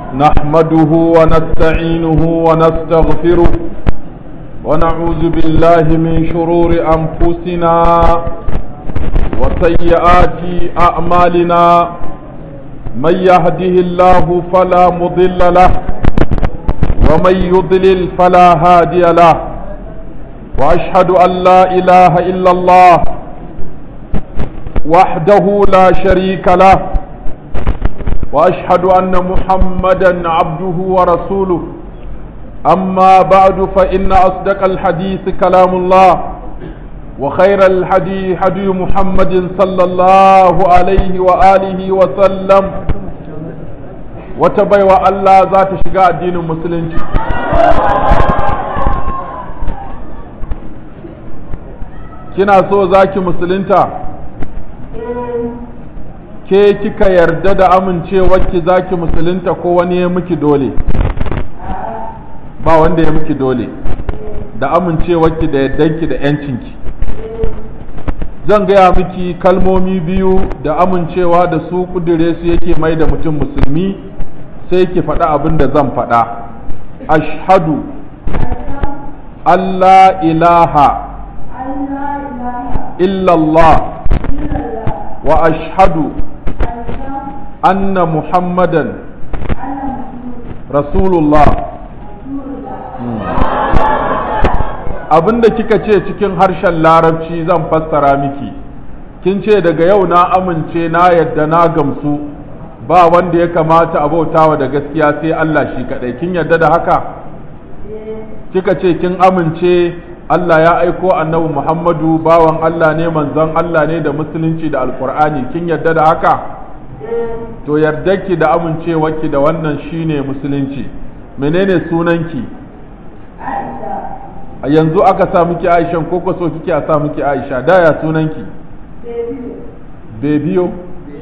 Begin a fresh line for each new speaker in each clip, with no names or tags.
نحمده ونستعينه ونستغفره ونعوذ بالله من شرور أنفسنا وسيئات أعمالنا من يهده الله فلا مضل له ومن يضلل فلا هادي له وأشهد أن لا إله إلا الله وحده لا شريك له واشهد ان محمدا عبده ورسوله اما بعد فان اصدق الحديث كلام الله وخير الحديث حدي محمد صلى الله عليه واله وسلم وتبايوا الله ذات شقاء الدين المسلم kina so zaki musulunta ke kika yarda da amincewarki zaki musulunta ko wani ya miki dole ba wanda ya miki dole da amincewarki da yardanki da yancinki zan gaya miki kalmomi biyu da amincewa da su kudure su yake mai da mutum musulmi sai ki faɗa abin da zan faɗa ashhadu Allah ilaha illallah wa ashhadu anna muhammadan rasulullah abinda kika ce cikin harshen larabci zan fassara miki kin ce daga yau na amince na yadda na gamsu ba wanda ya kamata a bautawa da gaskiya sai Allah shi kadai kin yadda da haka kika ce kin amince Allah ya aiko annabi Muhammadu bawan Allah ne manzon Allah ne da musulunci da alkur'ani kin yadda da haka to yardarki da amincewarki da wannan shine musulunci menene sunanki a yanzu aka sa miki aishan ko ko so kike a sa miki aisha da ya sunanki bebiyo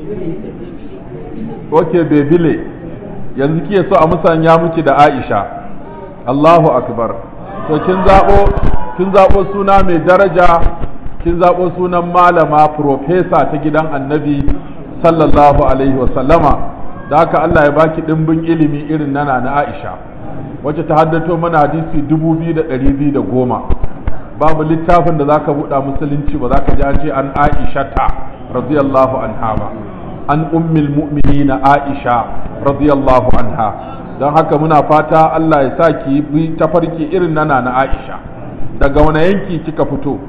ok bebile yanzu kike so a musanya miki da aisha allahu akbar to kin zabo kin zabo suna mai daraja kin zabo sunan malama profesa ta gidan annabi sallallahu alaihi wasallama da haka Allah ya baki ɗimbin ilimi irin nana na Aisha wacce ta haddato mana hadisi dubu biyu da ɗari biyu da goma babu littafin da zaka buɗa musulunci ba zaka ji an ce an Aisha ta radiyallahu anha ba an ummil mu'minina Aisha radiyallahu anha don haka muna fata Allah ya sa ki bi tafarki irin nana na Aisha daga wani yanki kika fito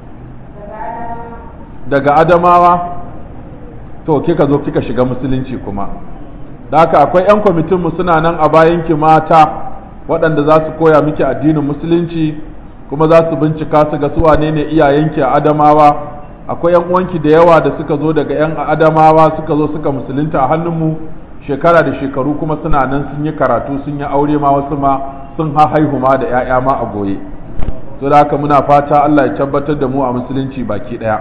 daga Adamawa to kika zo kika shiga musulunci kuma da haka akwai 'yan kwamitinmu suna nan a bayanki mata waɗanda za su koya miki addinin musulunci kuma za su bincika su ga su wane ne iyayenki a adamawa akwai 'yan uwanki da yawa da suka zo daga 'yan adamawa suka zo suka musulunta a hannunmu shekara da shekaru kuma suna nan sun yi karatu sun yi aure ma wasu ma sun haihu ma da 'ya'ya ma a goye to da haka muna fata Allah ya tabbatar da mu a musulunci baki ɗaya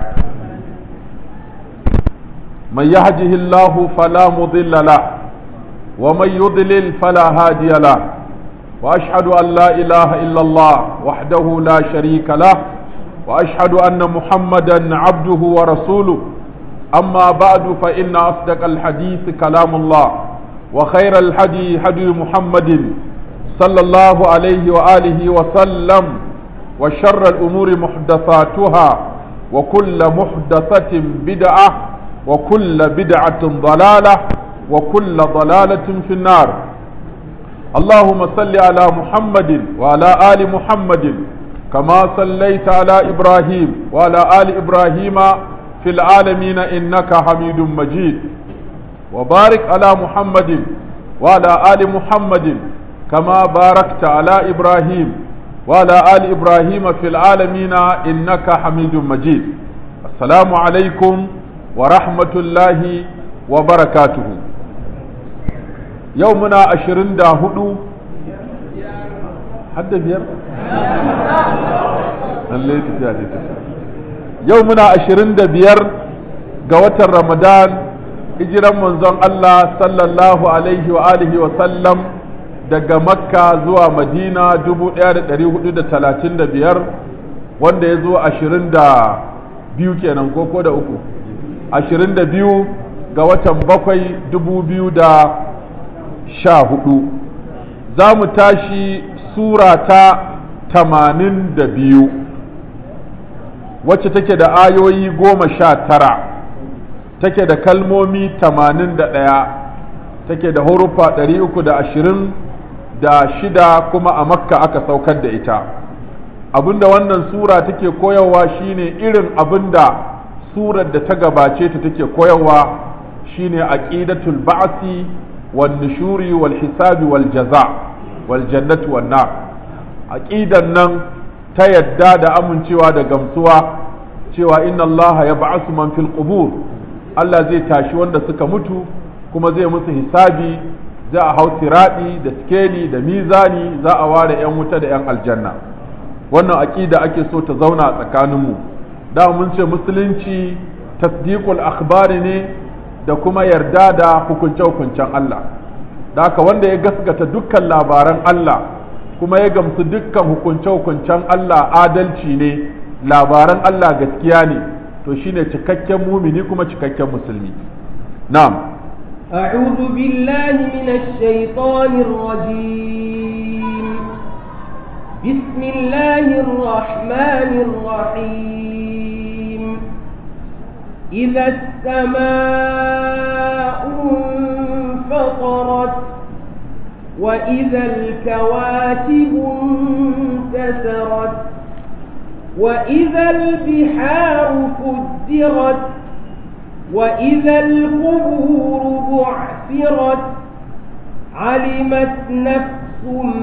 من يهده الله فلا مضل له ومن يضلل فلا هادي له واشهد ان لا اله الا الله وحده لا شريك له واشهد ان محمدا عبده ورسوله اما بعد فان اصدق الحديث كلام الله وخير الهدي هدي محمد صلى الله عليه واله وسلم وشر الامور محدثاتها وكل محدثه بدعه وكل بدعة ضلالة وكل ضلالة في النار اللهم صل على محمد وعلى آل محمد كما صليت على إبراهيم وعلى آل إبراهيم في العالمين إنك حميد مجيد وبارك على محمد وعلى آل محمد كما باركت على إبراهيم وعلى آل إبراهيم في العالمين إنك حميد مجيد السلام عليكم wa rahmatullahi wa barakatuhu yau muna ashirin da hudu hadda biyar? yau muna ashirin da biyar ga watan ramadan hijiran manzon Allah sallallahu alaihi wa alihi wa sallam daga makka zuwa madina dubu ɗaya da ɗari hudu da talatin da biyar wanda ya zo ashirin da biyu kenan ko ko da uku ashirin da biyu ga watan bakwai dubu biyu da sha hudu za mu tashi sura ta tamanin da biyu wacce take da ayoyi goma sha tara take da kalmomi tamanin da ɗaya take da hurufa ɗari uku da ashirin da shida kuma a makka aka saukar da ita abinda wannan sura take koyarwa shine irin abinda surar da ta gabace ta take koyarwa shine aqidatul ba'si wan nushuri wal hisabi wal jaza wal jannati wan nar aqidan nan ta yadda da amincewa da gamsuwa cewa inna Allah ya ba'asu man fil qubur Allah zai tashi wanda suka mutu kuma zai musu hisabi za a hau siradi da skeli da mizani za a ware 'yan wuta da 'yan aljanna wannan aƙida ake so ta zauna a tsakaninmu da mun ce musulunci tasdiqul akhbari ne da kuma yarda da hukunce-hukuncen Allah da haka wanda ya gaskata dukkan labaran Allah kuma ya gamsu dukkan hukunce-hukuncen Allah adalci ne labaran Allah gaskiya ne to shine cikakken mumini kuma cikakken musulmi na'am
أعوذ بالله من الشيطان الرجيم بسم الله الرحمن الرحيم إذا السماء انفطرت وإذا الكواكب انتثرت وإذا البحار فجرت وإذا القبور بعثرت علمت نفس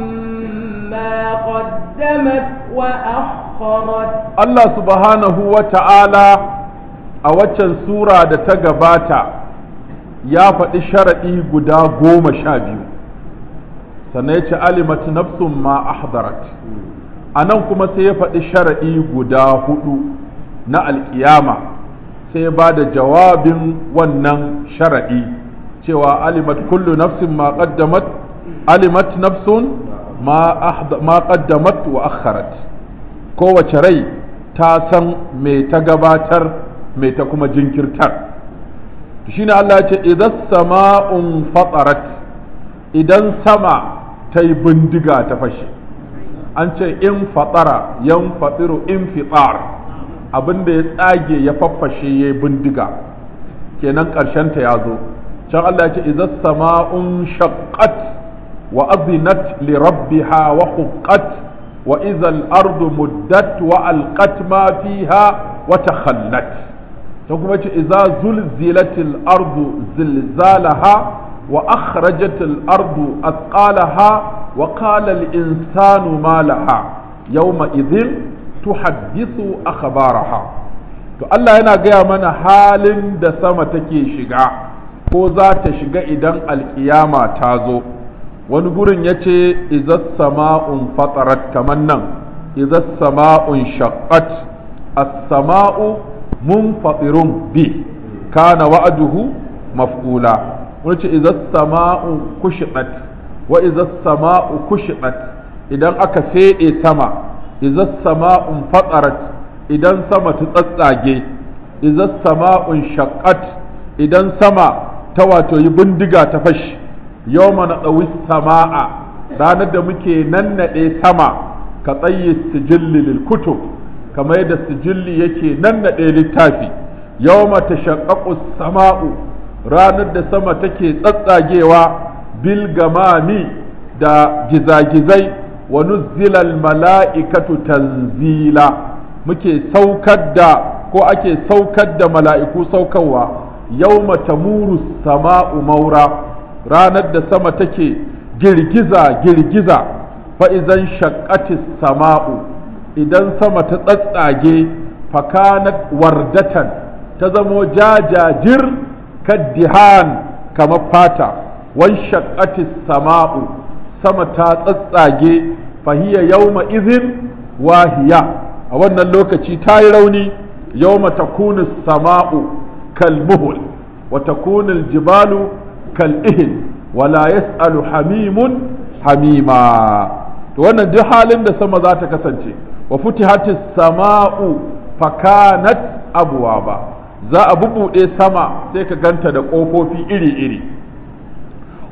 ما قدمت وأخرت
Allah subhanahu wa ta'ala a waccan sura da ta gabata ya faɗi sharaɗi guda goma sha biyu sannan ya ce alimat nafsun ma ahdarat a nan kuma sai ya faɗi sharaɗi guda hudu na alƙiyama sai ya ba da jawabin wannan sharaɗi cewa alimat kullu nafsin ma qaddamat alimat nafsun ma qaddamat wa akharat kowace rai ta san me ta gabatar me ta kuma jinkirtar shine Allah ya ce idan sama'un fatarat idan sama ta yi bindiga ta fashe an ce in fatara yan fatiru in fitar abinda ya tsage ya faffashe ya yi bindiga kenan ta ya zo can Allah ya ce idan sama'un shaqqat wa azinat li rabbiha wa huqqat وإذا الأرض مدت وألقت ما فيها وتخلت تقوم إذا زلزلت الأرض زلزالها وأخرجت الأرض أثقالها وقال الإنسان ما لها يومئذ تحدث أخبارها to Allah yana gaya mana halin da sama take shiga ko za ta shiga idan alkiyama ta zo wani gurin ya ce izas sama'un fatarat kamar nan izas sama'un shaqqat as-sama'u munfatirun bi kana wa'aduhu maf'ula wani ce izas sama'u kushiqat wa izas sama'u kushiqat idan aka fede sama izas sama'un fatarat idan sama ta tsatsage izas sama'un shaqqat idan sama ta wato yi bindiga ta fashi yawma na ɗawi sama'a ranar da muke nannaɗe sama ka tsaye sijilli lil kutub kamar yadda sijilli yake nannaɗe littafi yawma ta shaƙaƙu sama'u ranar da sama take tsatsagewa bil gamami da gizagizai wa nuzzilal mala'ikatu tanzila muke saukar da ko ake saukar da mala'iku saukarwa yawma tamuru sama'u maura ranar da sama take girgiza girgiza fa'izan shakkatis sama'u idan sama ta tsatsage fakanat wardatan ta zamo jajajir kaddihan kamar fata wan shakkatis sama'u sama ta tsatsage fahiya yauma izin wahiya a wannan lokaci ta yi rauni yauma takunu sama'u kalmuhul wa takunu jibalu kal'ihin wala yas'alu hamimun hamima to wannan duk halin da sama za ta kasance wa futihatis sama'u fakanat abwaba za a bubuɗe sama sai ka ganta da ƙofofi iri-iri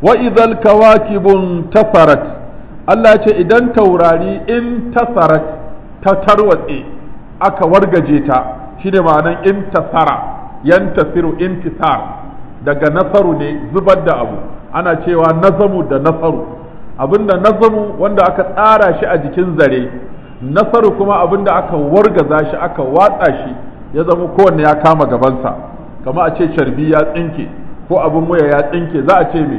wa idhal kawakibun tasarat Allah ce idan taurari in tasarat ta tarwatse aka wargaje ta shine ma'anan intasara yantasiru intisar daga nasaru ne zubar da abu ana cewa nazamu da nasaru abinda nazamu wanda aka tsara shi a jikin zare nasaru kuma abinda aka wargaza shi aka watsa shi ya zama kowanne ya kama gabansa kama a ce carbi ya tsinke ko abin waya ya tsinke za a ce me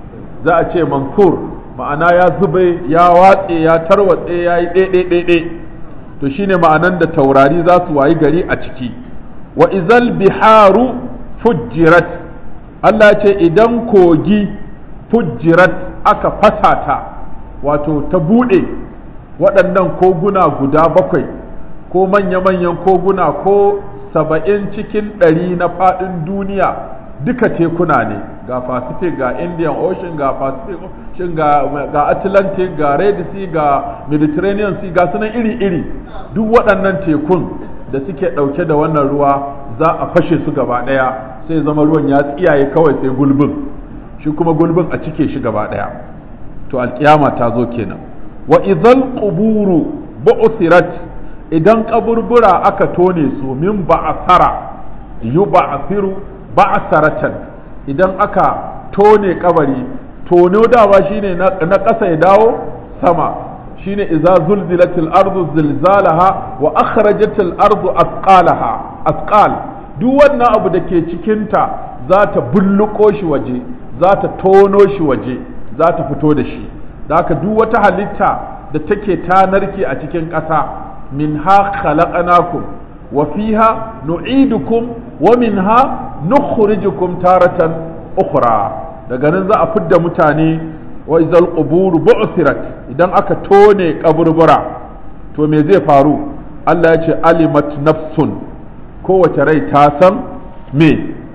za a ce mansur ma'ana ya zube ya watse ya tarwatse ya yi ɗaiɗaiɗaiɗe to shine ma'anan da taurari za su wayi gari a ciki wa izal biharu fujjirat Allah ce idan kogi fujjirat aka fasa ta wato ta buɗe waɗannan koguna guda bakwai ko manya-manyan koguna ko saba'in cikin ɗari na faɗin duniya duka tekuna ne ga pacific ga indian ocean ga pacific ocean ga, ga atlantic ga red sea ga mediterranean sea ga sunan iri-iri duk waɗannan tekun da suke ɗauke da wannan ruwa za a fashe su gaba ɗaya sai zama ruwan ya tsiyaye kawai sai gulbin shi kuma gulbin a cike shi gaba ɗaya to alkiyama ta zo kenan wa idhal quburu bu'thirat idan kaburbura aka tone su min ba'asara yub'athiru ba'asaratan idan aka tone kabari tono dawa shine na ƙasa ya dawo sama shine idza zulzilatil ardu zilzalaha wa akhrajatil ardu asqalaha asqal duk wannan abu da ke cikinta za ta bulluko shi waje za ta tono shi waje za ta fito da shi da haka duk wata halitta da take tanarki a cikin ƙasa minha khalaqnakum wa fiha nu'idukum wa minha nukhrijukum taratan ukhra daga nan za a fidda mutane wa izal qubur bu'thirat idan aka tone kaburbura to me zai faru Allah ya ce alimat nafsun kowace rai ta san me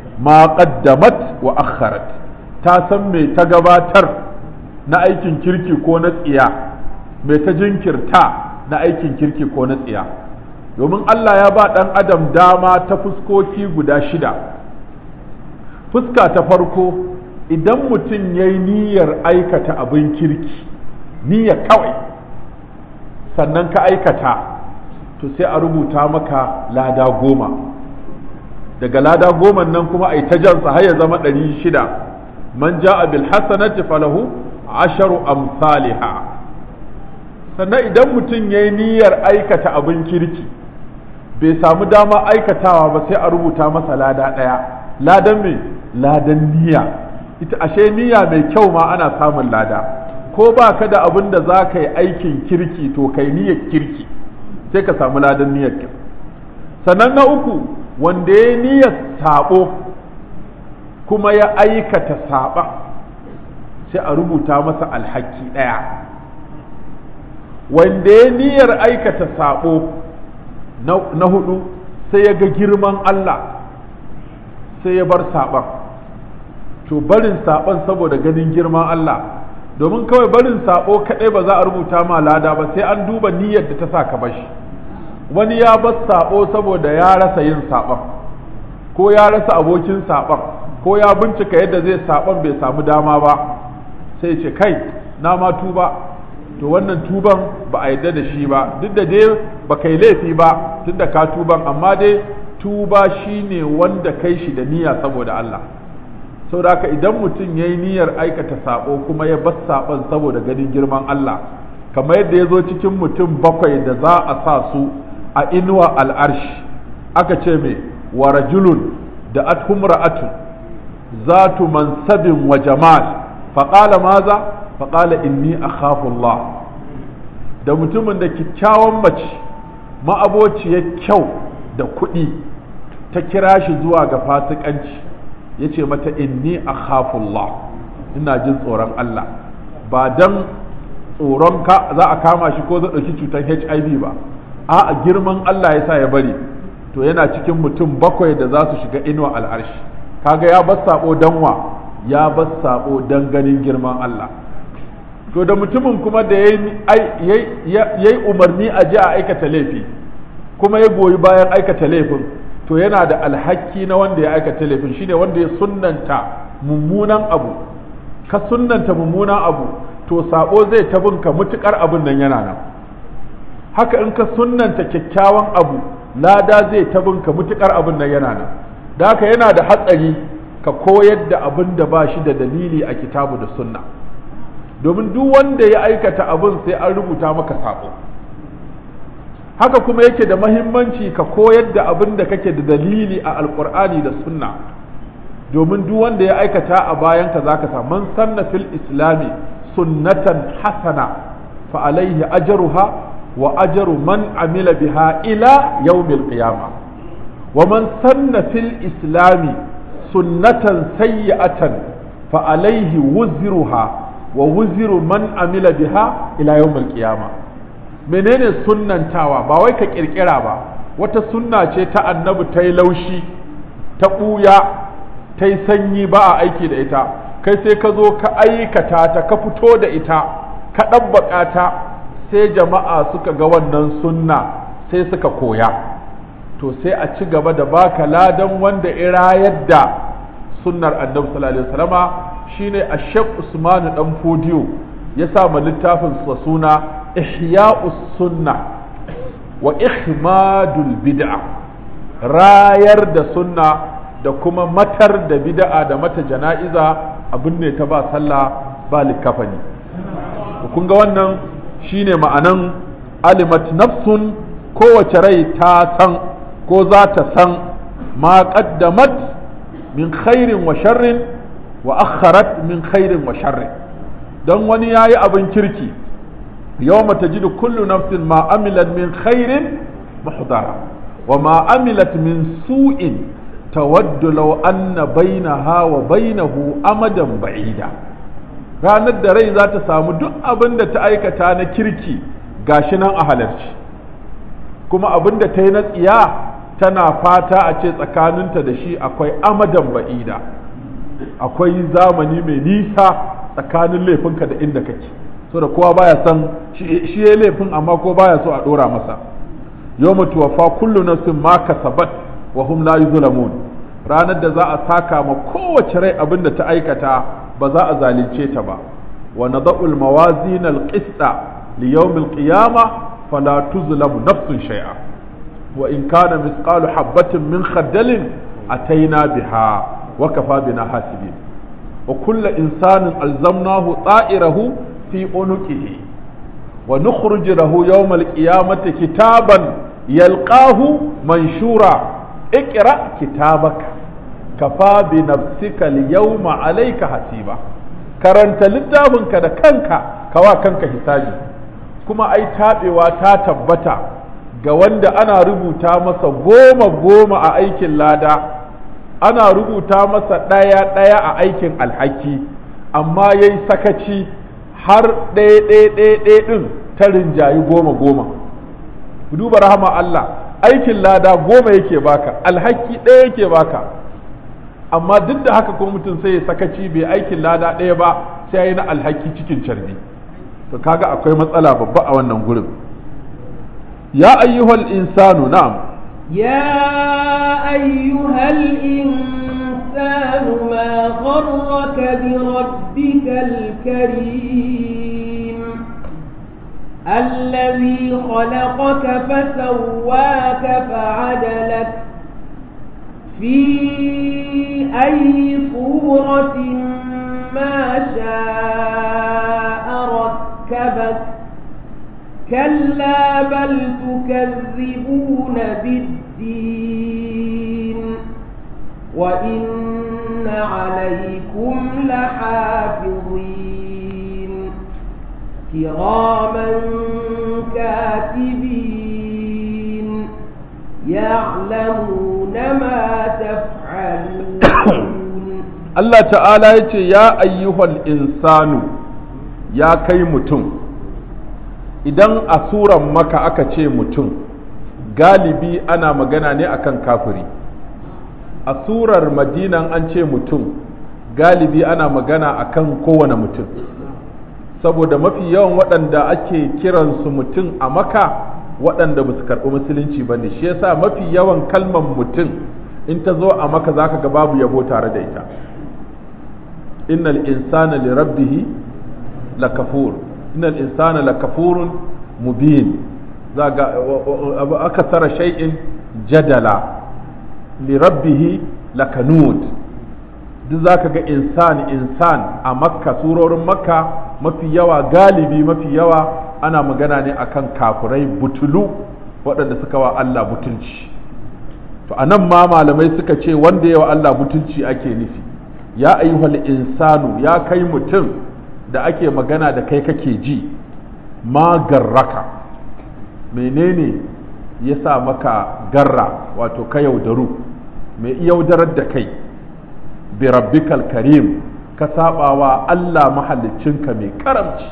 ma qaddamat wa akharat ta san me ta gabatar na aikin kirki ko na tsiya me ta jinkirta na aikin kirki ko na tsiya domin Allah ya ba ɗan adam dama ta fuskoki guda shida fuska ta farko idan mutum ya yi niyyar aikata abin kirki niyya kawai sannan ka aikata to sai a rubuta maka lada goma daga lada goma nan kuma a yi ta jansa har ya zama ɗari shida man ja'a bil hasanati falahu asharu amsaliha sannan idan mutum ya yi niyyar aikata abin kirki bai samu dama aikatawa ba sai a rubuta masa lada ɗaya ladan me ladan niyya ita ashe niyya mai kyau ma ana samun lada ko ba ka da abin da za ka yi aikin kirki to kai niyyar kirki sai ka samu ladan niyyar sannan na uku wanda ya niyyar sabo kuma ya aikata saba sai a rubuta masa alhaki ɗaya wanda ya niyyar aikata sabo na hudu sai ya ga girman Allah sai ya bar saban to barin saban saboda ganin girman Allah domin kawai barin sabo kaɗai ba za a rubuta ma lada ba sai an duba niyyar da ta sa ka bashi wani ya bar sabo saboda ya rasa yin saban ko ya rasa abokin saban ko ya bincika yadda zai saban bai samu dama ba sai ce kai na ma tuba to wannan tuban ba a yadda da shi ba duk da dai ba kai laifi ba tunda ka tuban amma dai tuba shine wanda kai shi da niyya saboda Allah saboda haka idan mutum ya yi niyyar aikata sabo kuma ya bar saban saboda ganin girman Allah kamar yadda ya zo cikin mutum bakwai da za a sa su a inuwa al'arshi aka ce mai wa rajulun da athumra'atun zatu mansabin wa jamal faƙala maza faƙala inni akhafu Allah da mutumin da kyakkyawan mace ma'abociyar kyau da kuɗi ta kira shi zuwa ga fasikanci ya ce mata inni akhafullah ina jin tsoron Allah ba dan tsoron ka za a kama shi ko zai ɗauki cutar HIV ba a girman Allah ya sa ya bari to yana cikin mutum bakwai da za su shiga inuwa al'arshi kaga ya bar sabo danwa ya bar sabo dan ganin girman Allah to da mutumin kuma da ya yi umarni a ji a aikata laifi kuma ya goyi bayan aikata laifin to yana da alhaki na wanda ya aikata laifin shine wanda ya sunnanta mummunan abu ka sunnanta mummunan abu to sabo zai ta binka mutukar abin nan yana nan haka in ka sunnanta kyakkyawan abu lada zai ta binka mutukar abin nan yana nan da haka yana da hatsari ka koyar da abin da ba shi da dalili a kitabu da sunna domin duk wanda ya aikata abin sai an rubuta maka sabo haka kuma yake da mahimmanci ka koyar da abin da kake da dalili a alkur'ani da sunna domin duk wanda ya aikata a bayanka zaka sa man sanna fil islami sunnatan hasana fa alaihi ajruha wa ajru man amila biha ila yawmil qiyamah wa man sanna fil islami sunnatan sayyi'atan fa alaihi wuzruha wa wuzru man amila biha ila yawmil qiyamah menene sunnantawa ba wai ka kirkira ba wata sunna ce ta annabi ta yi laushi ta ɓuya ta yi sanyi ba a aiki da ita kai sai ka zo ka aikata ta ka fito da ita ka ɗabbaƙa ta sai jama'a suka ga wannan sunna sai suka koya to sai a ci gaba da baka ladan wanda irayar da sunnar annabi sallallahu alaihi wasallama shine ashaq usman dan fodiyo ya sa ma littafin sa suna ihya'us sunna wa ihmadul bid'a rayar da sunna da kuma matar da bid'a da mata jana'iza abin ne ta ba sallah ba likafani kun ga wannan shine ma'anan alimat nafsun kowace rai ta san ko za ta san ma qaddamat min khairin wa sharrin wa akharat min khairin wa sharrin don wani yayi abin kirki يوم تجد كل نفس ما عملت من خير محضرا وما عملت من سوء تود لو أن بينها وبينه أمدا بعيدا ranar da rai za ta samu duk abin da ta aikata na kirki gashi nan a halarci kuma abin da ta yi na tsiya tana fata a ce tsakaninta da shi akwai amadan ba'ida akwai zamani mai nisa tsakanin laifinka da inda kake so da kowa baya son shi ya laifin amma ko baya so a dora masa yawma tuwaffa kullu nafsin ma kasabat wa hum la yuzlamun ranar da za a saka ma kowace rai abin da ta aikata ba za a zalunce ta ba wa nadau al mawazin al qista li yawm al qiyamah fala tuzlamu nafsun shay'a wa in kana mithqalu habatin min khardalin ataina biha wa kafa bina hasibin wa kullu insanin alzamnahu ta'irahu في عنقه ونخرج له يوم القيامة كتابا يلقاه منشورا اقرأ كتابك كفى بنفسك اليوم عليك حسيبا karanta littafinka da kanka kawa kanka hisabi kuma ai taɓewa ta tabbata ga wanda ana rubuta masa goma goma a aikin lada ana rubuta masa ɗaya ɗaya a aikin alhaki amma yayi sakaci har ɗaya ɗaya ɗaya ɗaya ɗin ta rinjayi goma goma duba rahama Allah aikin lada goma yake baka alhaki ɗaya yake baka amma duk da haka ko mutum sai ya sakaci bai aikin lada ɗaya ba sai ya yi na alhaki cikin carbi to kaga akwai matsala babba a wannan gurin ya ayyuhal insanu na'am
يا أيها الإنسان ما غرك بربك الكريم الذي خلقك فسواك فعدلك في أي صورة ما شاء ركبك كلا بل تكذبون بالدين وإن عليكم لحافظين كراما كاتبين يعلمون ما تفعلون
Allah ta'ala ya ce ya ayyuhal insanu ya kai mutum idan a suran maka aka ce mutum galibi ana magana ne akan kafiri a surar madinan an ce mutum galibi ana magana akan kowane mutum saboda mafi yawan waɗanda ake kiransu mutum a maka waɗanda ba su karɓi musulunci ba ne shi yasa mafi yawan kalmar mutum in ta zo a maka za ka ga babu yabo tare da ita innal insana li rabbih lakafur innal insana lakafurun mubin zaga akasara shay'in jadala li rabbih lakanud duk zaka ga insan insan a makka surorin makka mafi yawa galibi mafi yawa ana magana ne akan kafirai butulu waɗanda suka wa Allah butulci to anan ma malamai suka ce wanda yawa Allah butulci ake nufi ya ayyuhal insanu ya kai mutum da ake magana da kai kake ji ma garraka menene ya sa maka garra wato ka yaudaru mai yaudarar da kai bi rabbikal karim ka sabawa Allah mahaliccinka mai karamci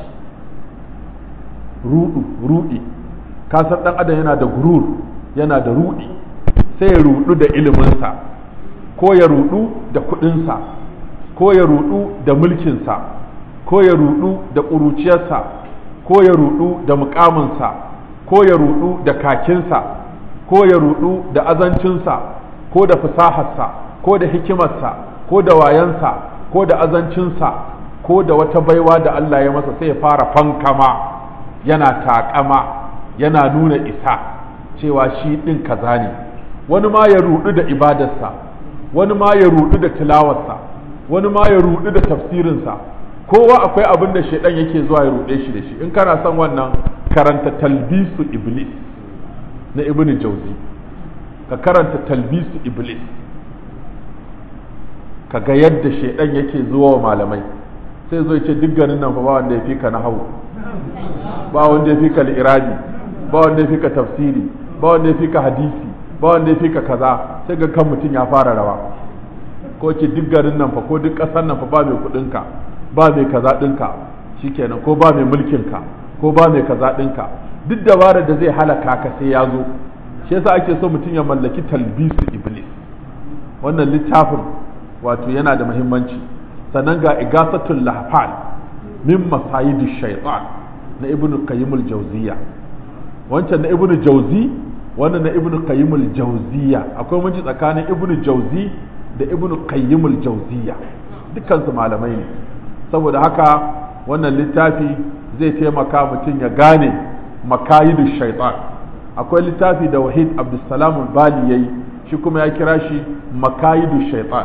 rudu rudi ka san dan adam yana da gurur yana da rudi sai ya rudu da iliminsa ko ya rudu da kudinsa ko ya rudu da mulkinsa ko ya rudu da ƙuruciyarsa ko ya rudu da mukaminsa ko ya rudu da kakinsa ko ya rudu da azancinsa ko da fasaharsa ko da hikimarsa ko da wayansa ko da azancinsa ko da wata baiwa da Allah ya masa sai ya fara fankama yana taƙama yana nuna isa cewa shi ɗin kaza ne wani ma ya rudu da ibadarsa wani ma ya rudu da tilawarsa wani ma ya rudu da tafsirinsa kowa akwai abin da shaidan yake zuwa ya rude shi da shi in kana son wannan karanta talbisu iblis na ibnu jauzi ka karanta talbisu iblis ka ga yadda shaidan yake zuwa wa malamai sai zo ce duk ganin nan fa ba wanda ya fi ka nahawu ba wanda ya fi ka irabi ba wanda ya fi ka tafsiri ba wanda ya fi ka hadisi ba wanda ya fi ka kaza sai ga kan mutum ya fara rawa ko ce duk garin nan fa ko duk ƙasar nan fa ba mai kuɗinka ba mai kaza ɗinka shikenan ko ba mai mulkinka ko ba mai kaza ɗinka duk dabarar da zai halaka ka sai ya zo shi yasa ake so mutum ya mallaki talbisu iblis wannan littafin wato yana da muhimmanci sannan ga igasatul lahfal min masayidish shaitan na ibnu qayyim al-jawziyya wancan na ibnu jawzi wannan na ibnu qayyim al-jawziyya akwai munci tsakanin ibnu jawzi da ibnu qayyim al-jawziyya dukkan su malamai ne saboda haka wannan littafi zai taimaka mutum ya gane makayidu shaitan akwai littafi da wahid abdulsalam bali yayi shi kuma ya kira shi makayidu shaitan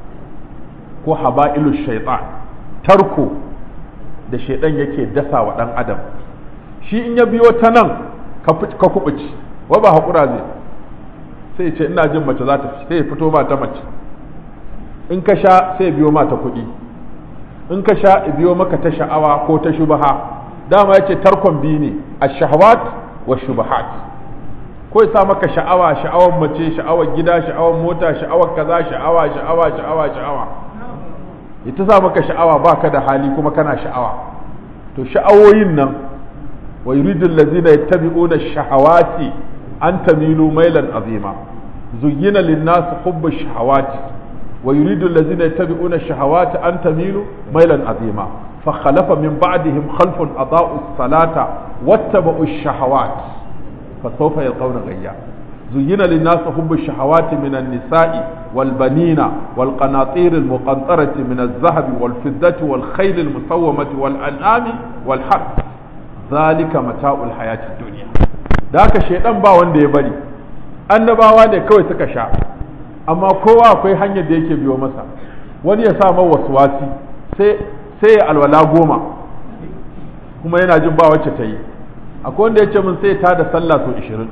ko haba'ilu shaitan tarko da shaitan yake dasa wa dan adam shi in ya biyo ta nan ka kubuci wa ba haƙura zai sai ce ina jin mace za ta sai ya fito ma ta mace in ka sha sai biyo ma ta kuɗi in ka sha biyo maka ta sha'awa ko ta shubaha dama yace tarkon biyu ne a shahawat wa shubahat ko ya sa maka sha'awa sha'awar mace sha'awar gida sha'awar mota sha'awar kaza sha'awa sha'awa sha'awa sha'awa ya ta sa maka sha'awa baka da hali kuma kana sha'awa to sha'awoyin nan wa yuridu allazina yattabi'una shahawati an tamilu mailan azima zuyyina lin-nas hubbu shahawati ويريد الذين يتبعون الشهوات أن تميلوا ميلا عظيما فخلف من بعدهم خلف أضاءوا الصلاة واتبعوا الشهوات فسوف يلقون غيا زين للناس حب الشهوات من النساء والبنين والقناطير المقنطرة من الذهب والفضة والخيل المسومة والأنعام والحرث ذلك متاع الحياة الدنيا ذاك الشيطان با wanda ya bari annabawa ne kawai suka sha amma kowa akwai hanyar da yake biyo masa wani ya sa wasu wasi sai ya alwala goma kuma yana jin ba wacce ta yi akwai wanda ya ce min sai ta da sallah sau ishirin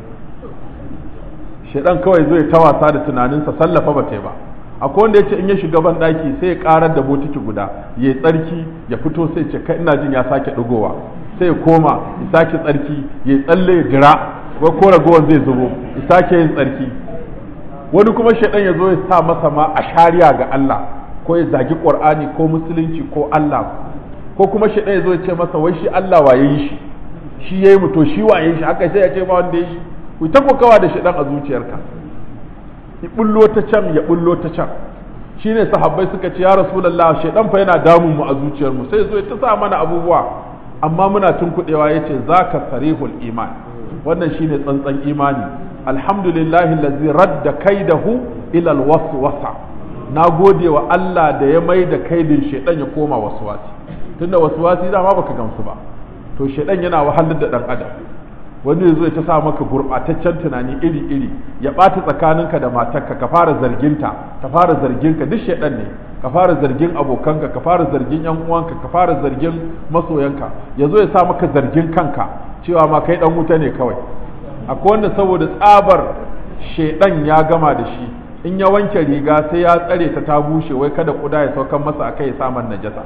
shaidan kawai zai ta wasa da tunaninsa sallafa ba ta yi ba akwai wanda ya ce in ya shiga ban daki sai ya karar da botiki guda ya yi tsarki ya fito sai ce kai ina jin ya sake ɗigowa sai ya koma ya sake tsarki ya yi tsalle ya jira wai ko ragowar zai zubo ya sake yin tsarki wani kuma shaidan ya zo ya sa masa ma a shari'a ga Allah ko ya zagi Qur'ani ko musulunci ko Allah ko kuma shaidan ya zo ya ce masa wai shi Allah waye yi shi shi yayi mu to shi waye shi haka sai ya ce ba wanda ya shi ku ta kokawa da shaidan a zuciyarka ya bullo ta can ya bullo ta can shine sahabbai suka ce ya rasulullah shaidan fa yana damun mu a zuciyar mu sai zo ya ta sa mana abubuwa amma muna tunkuɗewa yace zaka sarihul iman wannan shine tsantsan imani alhamdulillahi allazi radda kaidahu ila alwaswasa na gode wa Allah da ya mai da kaidin shaidan ya koma waswasi tunda waswasi dama baka gamsu ba to shaidan yana wahalar da dan adam wani zai ta sa maka gurbataccen tunani iri iri ya ɓata tsakaninka da matarka ka fara zarginta ka fara zarginka duk shaidan ne ka fara zargin abokanka ka fara zargin yan uwanka ka fara zargin masoyanka ya zo ya sa maka zargin kanka cewa ma kai dan wuta ne kawai akwai wanda saboda tsabar shaidan ya gama da shi in ya wanke riga sai ya tsare ta ta bushe wai kada kuda ya saukan masa akai ya saman najasa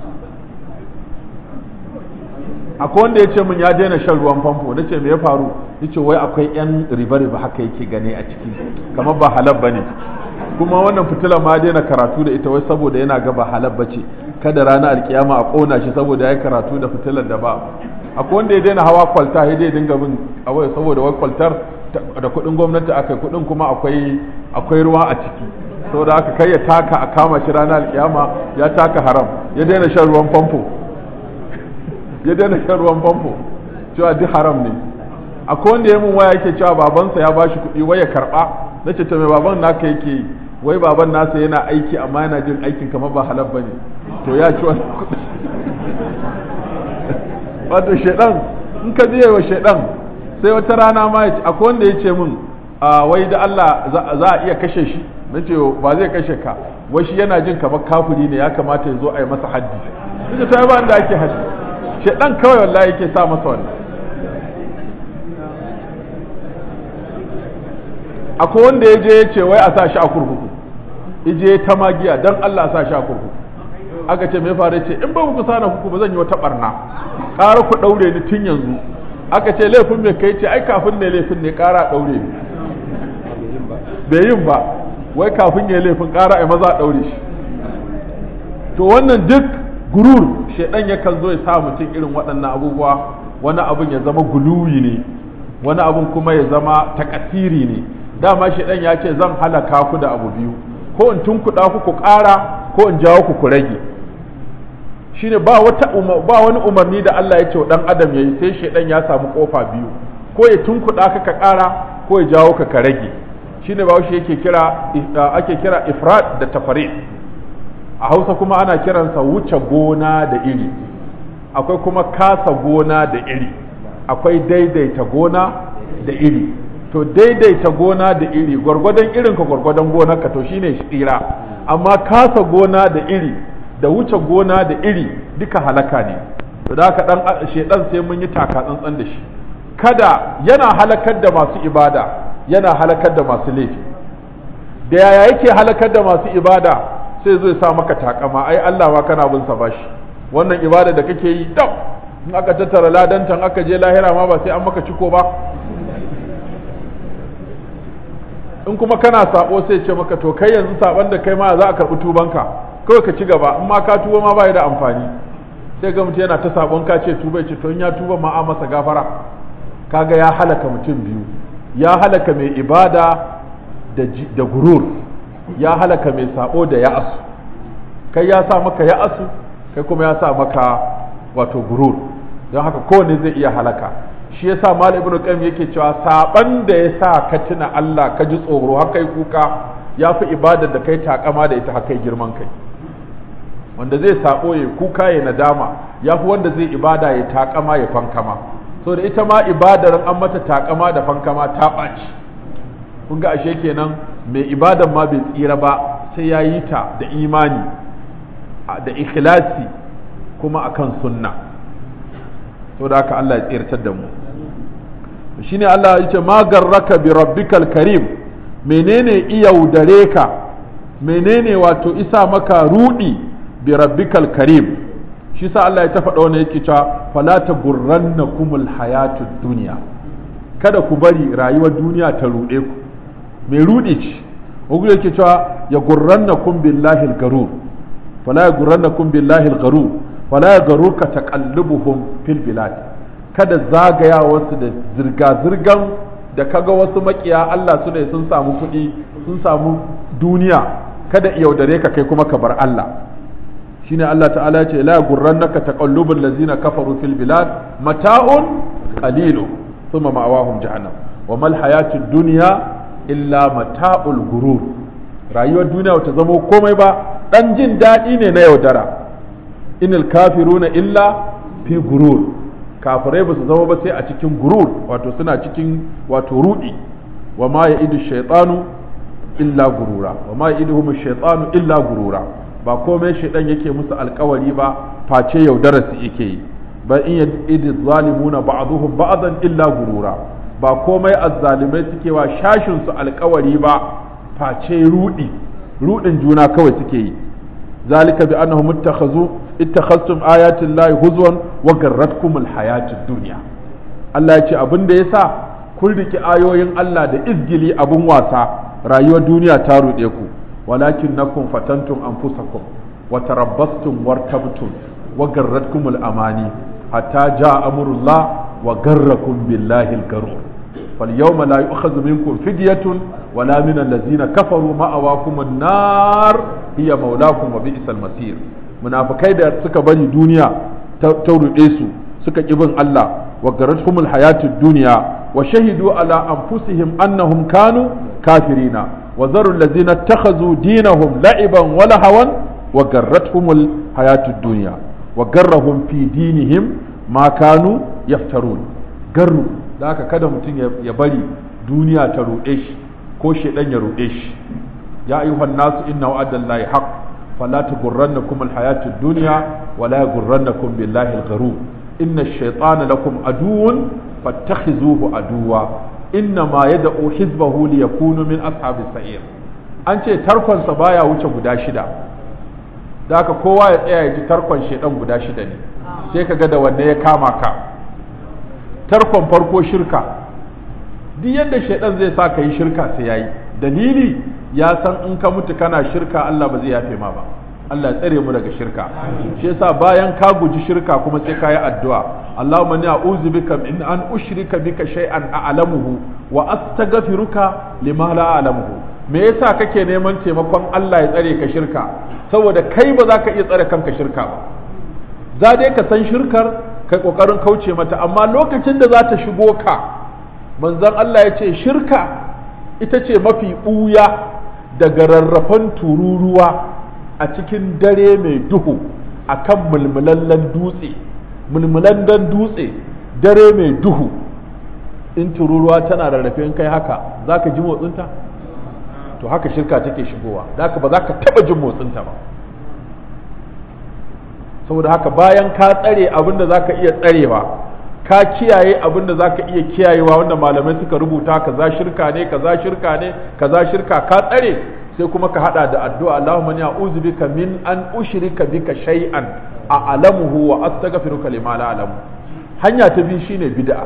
akwai wanda ya ce min ya daina shan ruwan famfo na ce me ya faru ya ce wai akwai yan riba-riba haka yake gane a ciki kamar ba halal ba ne kuma wannan fitila ma daina karatu da ita wai saboda yana ga ba halal ba ce kada rana alkiyama a kona shi saboda ya yi karatu da fitilar da ba akwai wanda ya daina hawa kwalta ya dai dinga bin awai saboda wai kwaltar da kuɗin gwamnati akai kuɗin kuma akwai akwai ruwa a ciki saboda haka kai ya taka a kama shi rana alkiyama ya taka haram ya daina shan ruwan famfo ya daina shan ruwan famfo cewa duk haram ne akwai wanda ya mun waya yake cewa babansa ya bashi kuɗi wai ya karɓa na ce to mai baban naka yake yi wai baban nasa yana aiki amma yana jin aikin kamar ba halal ba ne to ya ci wani kuɗi wato shaidan in ka biye wa shaidan sai wata rana ma akwai wanda ya ce min wai da Allah za a iya kashe shi na ce ba zai kashe ka wai shi yana jin kamar kafuri ne ya kamata ya zo a yi masa haddi ita ta yi ba da ake haddi shaidan kawai wallahi yake sa masa wannan akwai wanda ya je ya ce wai a sa shi a kurkuku ije ta magiya don Allah sa shi a kurkuku aka ce mai faru ce in ba ku sana kuku ba zan yi wata barna ƙara ku ɗaure ni tun yanzu aka ce laifin mai kai ce ai kafin ne laifin ne ƙara ɗaure ni bai yin ba wai kafin ya laifin ƙara a maza a ɗaure shi to wannan duk gurur shaidan yakan zo ya sa mutum irin waɗannan abubuwa wani abun ya zama guluwi ne wani abun kuma ya zama takasiri ne dama shaidan ya ce zan halaka ku da abu biyu ko in tunkuɗa ku ku ƙara ko in jawo ku ku rage shine ba wata ba wani umarni da Allah ya ce wa dan adam yayi sai shaidan ya samu kofa biyu ko ya tunkuɗa ka ka ƙara ko ya jawo ka ka rage shine ba shi yake kira ake kira ifrad da tafarid a hausa kuma ana kiransa wuce gona da iri akwai kuma kasa gona da iri akwai daidaita gona da iri to daidaita gona da iri gwargwadon irin ka gwargwadon gonar ka to shine tsira amma kasa gona da iri da wuce gona da iri duka halaka ne to da haka dan shedan sai mun yi taka tsantsan da shi kada yana halakar da masu ibada yana halakar da masu laifi da yaya yake halakar da masu ibada sai zai sa maka takama ai Allah ma kana bin sa bashi wannan ibada da kake yi dab in aka tattara ladantan aka je lahira ma ba sai an maka ciko ba in kuma kana sabo sai ce maka to kai yanzu saban da kai ma za a karɓi tubanka kawai ka ci gaba in ma ka tuba ma ba da amfani sai ga mutum yana ta sabon ka ce tuba ce to in ya tuba ma a masa gafara kaga ya halaka mutum biyu ya halaka mai ibada da gurur ya halaka mai sabo da ya'asu kai ya sa maka ya'asu kai kuma ya sa maka wato gurur don haka kowane zai iya halaka shi yasa mal ibnu qayyim yake cewa saban da ya sa ka tuna Allah ka ji tsoro haka yi kuka ya fi ibadar da kai takama da ita haka girman kai wanda zai sabo ya kuka ya nadama ya fi wanda zai ibada ya takama ya fankama so da ita ma ibadar an mata takama da fankama ta ɓaci kun ga ashe kenan mai ibadan ma bai tsira ba sai ya yi ta da imani da ikhlasi kuma akan sunna so da haka Allah ya tsirtar da mu shine Allah ya ce ma garraka bi rabbikal karim menene iyaudare ka menene wato isa maka rudi bi rabbikal karim shi sa Allah ya ta faɗa wani yake cewa fala ta gurrannakumul hayatud dunya kada ku bari rayuwar duniya ta ruɗe ku mai ruɗi ce wani yake cewa ya gurrannakum billahi al-garur fala ya gurrannakum billahi al-garur fala ya garurka taqallubuhum fil bilad kada zagayawarsu da zirga-zirgan da kaga wasu makiya Allah su ne sun samu kuɗi sun samu duniya kada yaudare ka kai kuma ka bar Allah shine Allah ta'ala ya ce la gurrannaka taqallubul ladzina kafaru fil bilad mata'un qalilu thumma ma'awahum jahannam wa mal hayatud dunya illa mata'ul gurur rayuwar duniya ta zama komai ba dan jin daɗi ne na yaudara inil kafiruna illa fi gurur kafirai ba su zama ba sai a cikin gurur wato suna cikin wato rudi wa ma ya idu shaitanu illa gurura wa ma ya idu shaitanu illa gurura ba komai shaitan yake musu alkawari ba face yaudara su yake yi ba in ya idu zalimuna ba'duhum ba'dan illa gurura ba komai azzalimai suke wa shashin su alkawari ba face rudi rudin juna kawai suke yi zalika bi annahum ittakhazu ittakhaztum ayati llahi huzwan wa garratkum alhayatid dunya Allah ya ce abin da yasa kun riki ayoyin Allah da izgili abun wasa rayuwar duniya ta ruɗe ku walakinnakum fatantum anfusakum wa tarabbastum wartabtum wa garratkum alamani hatta jaa amrullah wa garrakum billahi algarur فاليوم لا يؤخذ منكم فدية ولا من الذين كفروا مأواكم النار هي مولاكم وبئس المصير munafikai da suka bari duniya ta ruɗe su suka ƙi bin Allah wa garatuhumul hayatud duniya wa shahidu ala anfusihim annahum kanu kafirina wa zarul ladzina takhazu dinahum la'iban wa lahawan wa garatuhumul hayatud duniya wa garrahum fi dinihim ma kanu yaftarun garru da haka kada mutum ya bari duniya ta ruɗe shi ko shedan ya ruɗe shi ya ayyuhan nasu inna wa'adallahi haqq فلا تغرنكم الحياة الدنيا ولا يغرنكم بالله الغرور إن الشيطان لكم عدو فاتخذوه عدوا إنما يدعو حزبه ليكونوا من أصحاب السعير an ce tarkonsa baya wuce guda shida da haka kowa ya tsaya ya ji tarkon shaidan guda shida ne sai ka ga da wanne ya kama ka tarkon farko shirka duk yadda shaidan zai sa ka yi shirka sai yayi dalili ya san in ka mutu kana shirka Allah ba zai yafe ma ba Allah ya tsare mu daga shirka shi yasa bayan ka guji shirka kuma sai ka yi addu'a Allahumma inni a'udhu bika min an ushrika bika shay'an a'lamuhu wa astaghfiruka lima la a'lamuhu me yasa kake neman taimakon Allah ya tsare ka shirka saboda kai ba za ka iya tsare kanka shirka ba za dai ka san shirkar kai kokarin kauce mata amma lokacin da za ta shigo ka manzon Allah ya ce shirka ita ce mafi ɓuya daga rarrafan tururuwa a cikin dare mai duhu a kan mulmulallen dutse mulmulallen dutse dare mai duhu in tururuwa tana rarrafe in kai haka za ka ji motsinta to haka shirka take shigowa da haka ba za ka taɓa jin motsinta ba saboda haka bayan ka tsare abin da za ka iya tsarewa ka kiyaye abin da zaka iya kiyayewa wanda malamai suka rubuta kaza shirka ne kaza shirka ne kaza shirka ka tsare sai kuma ka hada da addu'a Allahumma inni a'udhu bika min an ushrika bika shay'an a'lamuhu wa astaghfiruka lima la a'lamu hanya ta biyu shine bid'a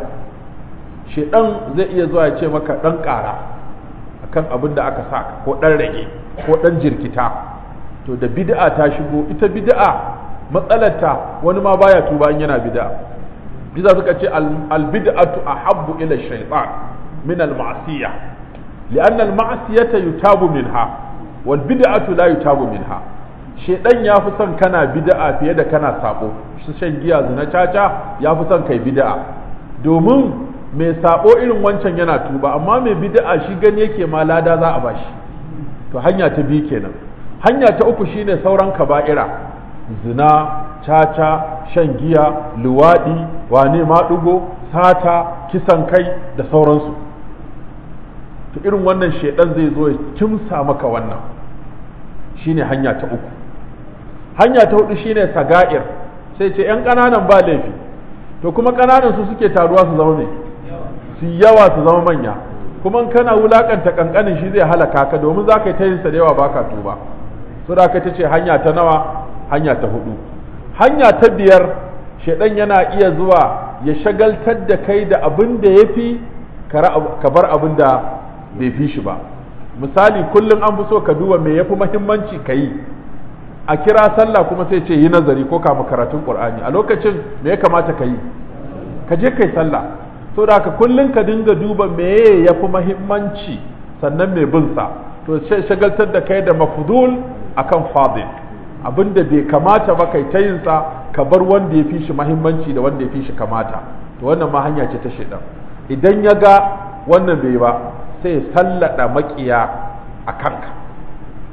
shedan zai iya zuwa ya ce maka dan kara akan abin da aka saka ko dan rage ko dan jirkita to da bid'a ta shigo ita bid'a matsalarta wani ma baya tuba in yana bid'a biza suka ce albid'atu ahabbu ila shaytan min al-ma'siyah li'anna al-ma'siyata yutabu minha wal bid'atu la yutabu minha shedan ya fi son kana bid'a fiye da kana sabo shi shan giya zina caca ya fi son kai bid'a domin mai sabo irin wancan yana tuba amma mai bid'a shi gani yake ma lada za a bashi to hanya ta biyu kenan hanya ta uku shine sauran kaba'ira zina caca shan giya luwaɗi wane maɗugo sata kisan kai da sauransu to irin wannan shaidan zai zo ya kimsa maka wannan shine hanya ta uku hanya ta hudu shine saga'ir sai ce yan ƙananan ba laifi to kuma ƙananan su suke taruwa su zama ne su yawa su zama manya kuma kana wulakanta kankanin shi zai halaka ka domin za ka yi ta yin sa da yawa baka tuba so da ka ta ce hanya ta nawa hanya ta hudu hanya ta biyar shaidan yana iya zuwa ya shagaltar da kai da abin da ya fi ka bar abin da bai fi shi ba misali kullum an fi so ka duba me ya fi mahimmanci ka yi a kira sallah kuma sai ce yi nazari ko kama karatun qur'ani a lokacin me ya kamata ka yi ka je kai sallah so da haka kullum ka dinga duba me ya fi mahimmanci sannan mai bin sa to shagaltar da kai da mafudul akan fadil abin da bai kamata ba kai ta yinsa ka bar wanda ya fi shi mahimmanci da wanda ya fi shi kamata to wannan ma hanya ce ta shaidan idan ya ga wannan bai ba sai ya sallada makiya a kanka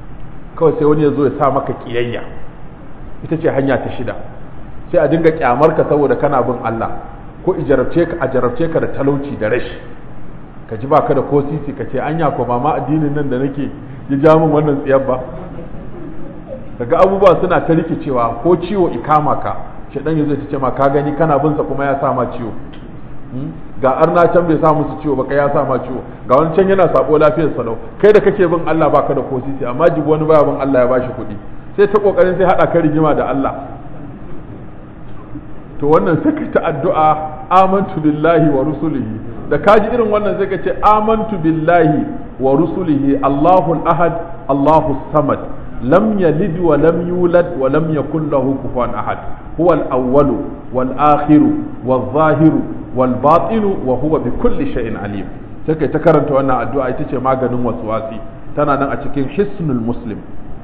kawai sai wani ya zo ya sa maka kiyayya ita ce hanya ta shida sai a dinga kyamar ka saboda kana bin Allah ko ijarabce ka a jarabce ka da talauci da rashi ka ji baka da ko sisi ka ce anya ko ba ma addinin nan da nake ya ja min wannan tsiyar ba kaga abubuwa suna ta rikicewa ko ciwo ikama ka shedan yazo ta ce ma ka gani kana bin sa kuma ya sa ma ciwo ga arna can bai sa musu ciwo ba kai ya sa ma ciwo ga wani can yana sabo lafiyar salau kai da kake bin Allah baka da ko sisi amma jibi wani baya bin Allah ya bashi kuɗi sai ta kokarin sai hada ka rigima da Allah to wannan sai ka ta addu'a amantu billahi wa rusulihi da kaji irin wannan sai ka ce amantu billahi wa rusulihi Allahul ahad Allahus samad lam yalid wa lam yulad wa lam yakul lahu kufuwan ahad huwa al-awwal wal akhir wal zahir wal batin wa huwa bi kulli shay'in alim sai kai ta karanta wannan addu'a ita ce maganin waswasi tana nan a cikin hisnul muslim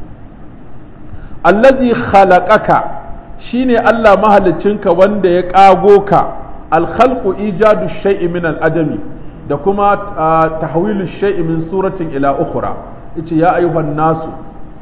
allazi khalaqaka shine Allah mahaliccinka wanda ya ƙago ka alkhalqu ijadu shay'i min al-adami da kuma tahwilu shay'i min suratin ila ukhra yace ya ayyuhan nasu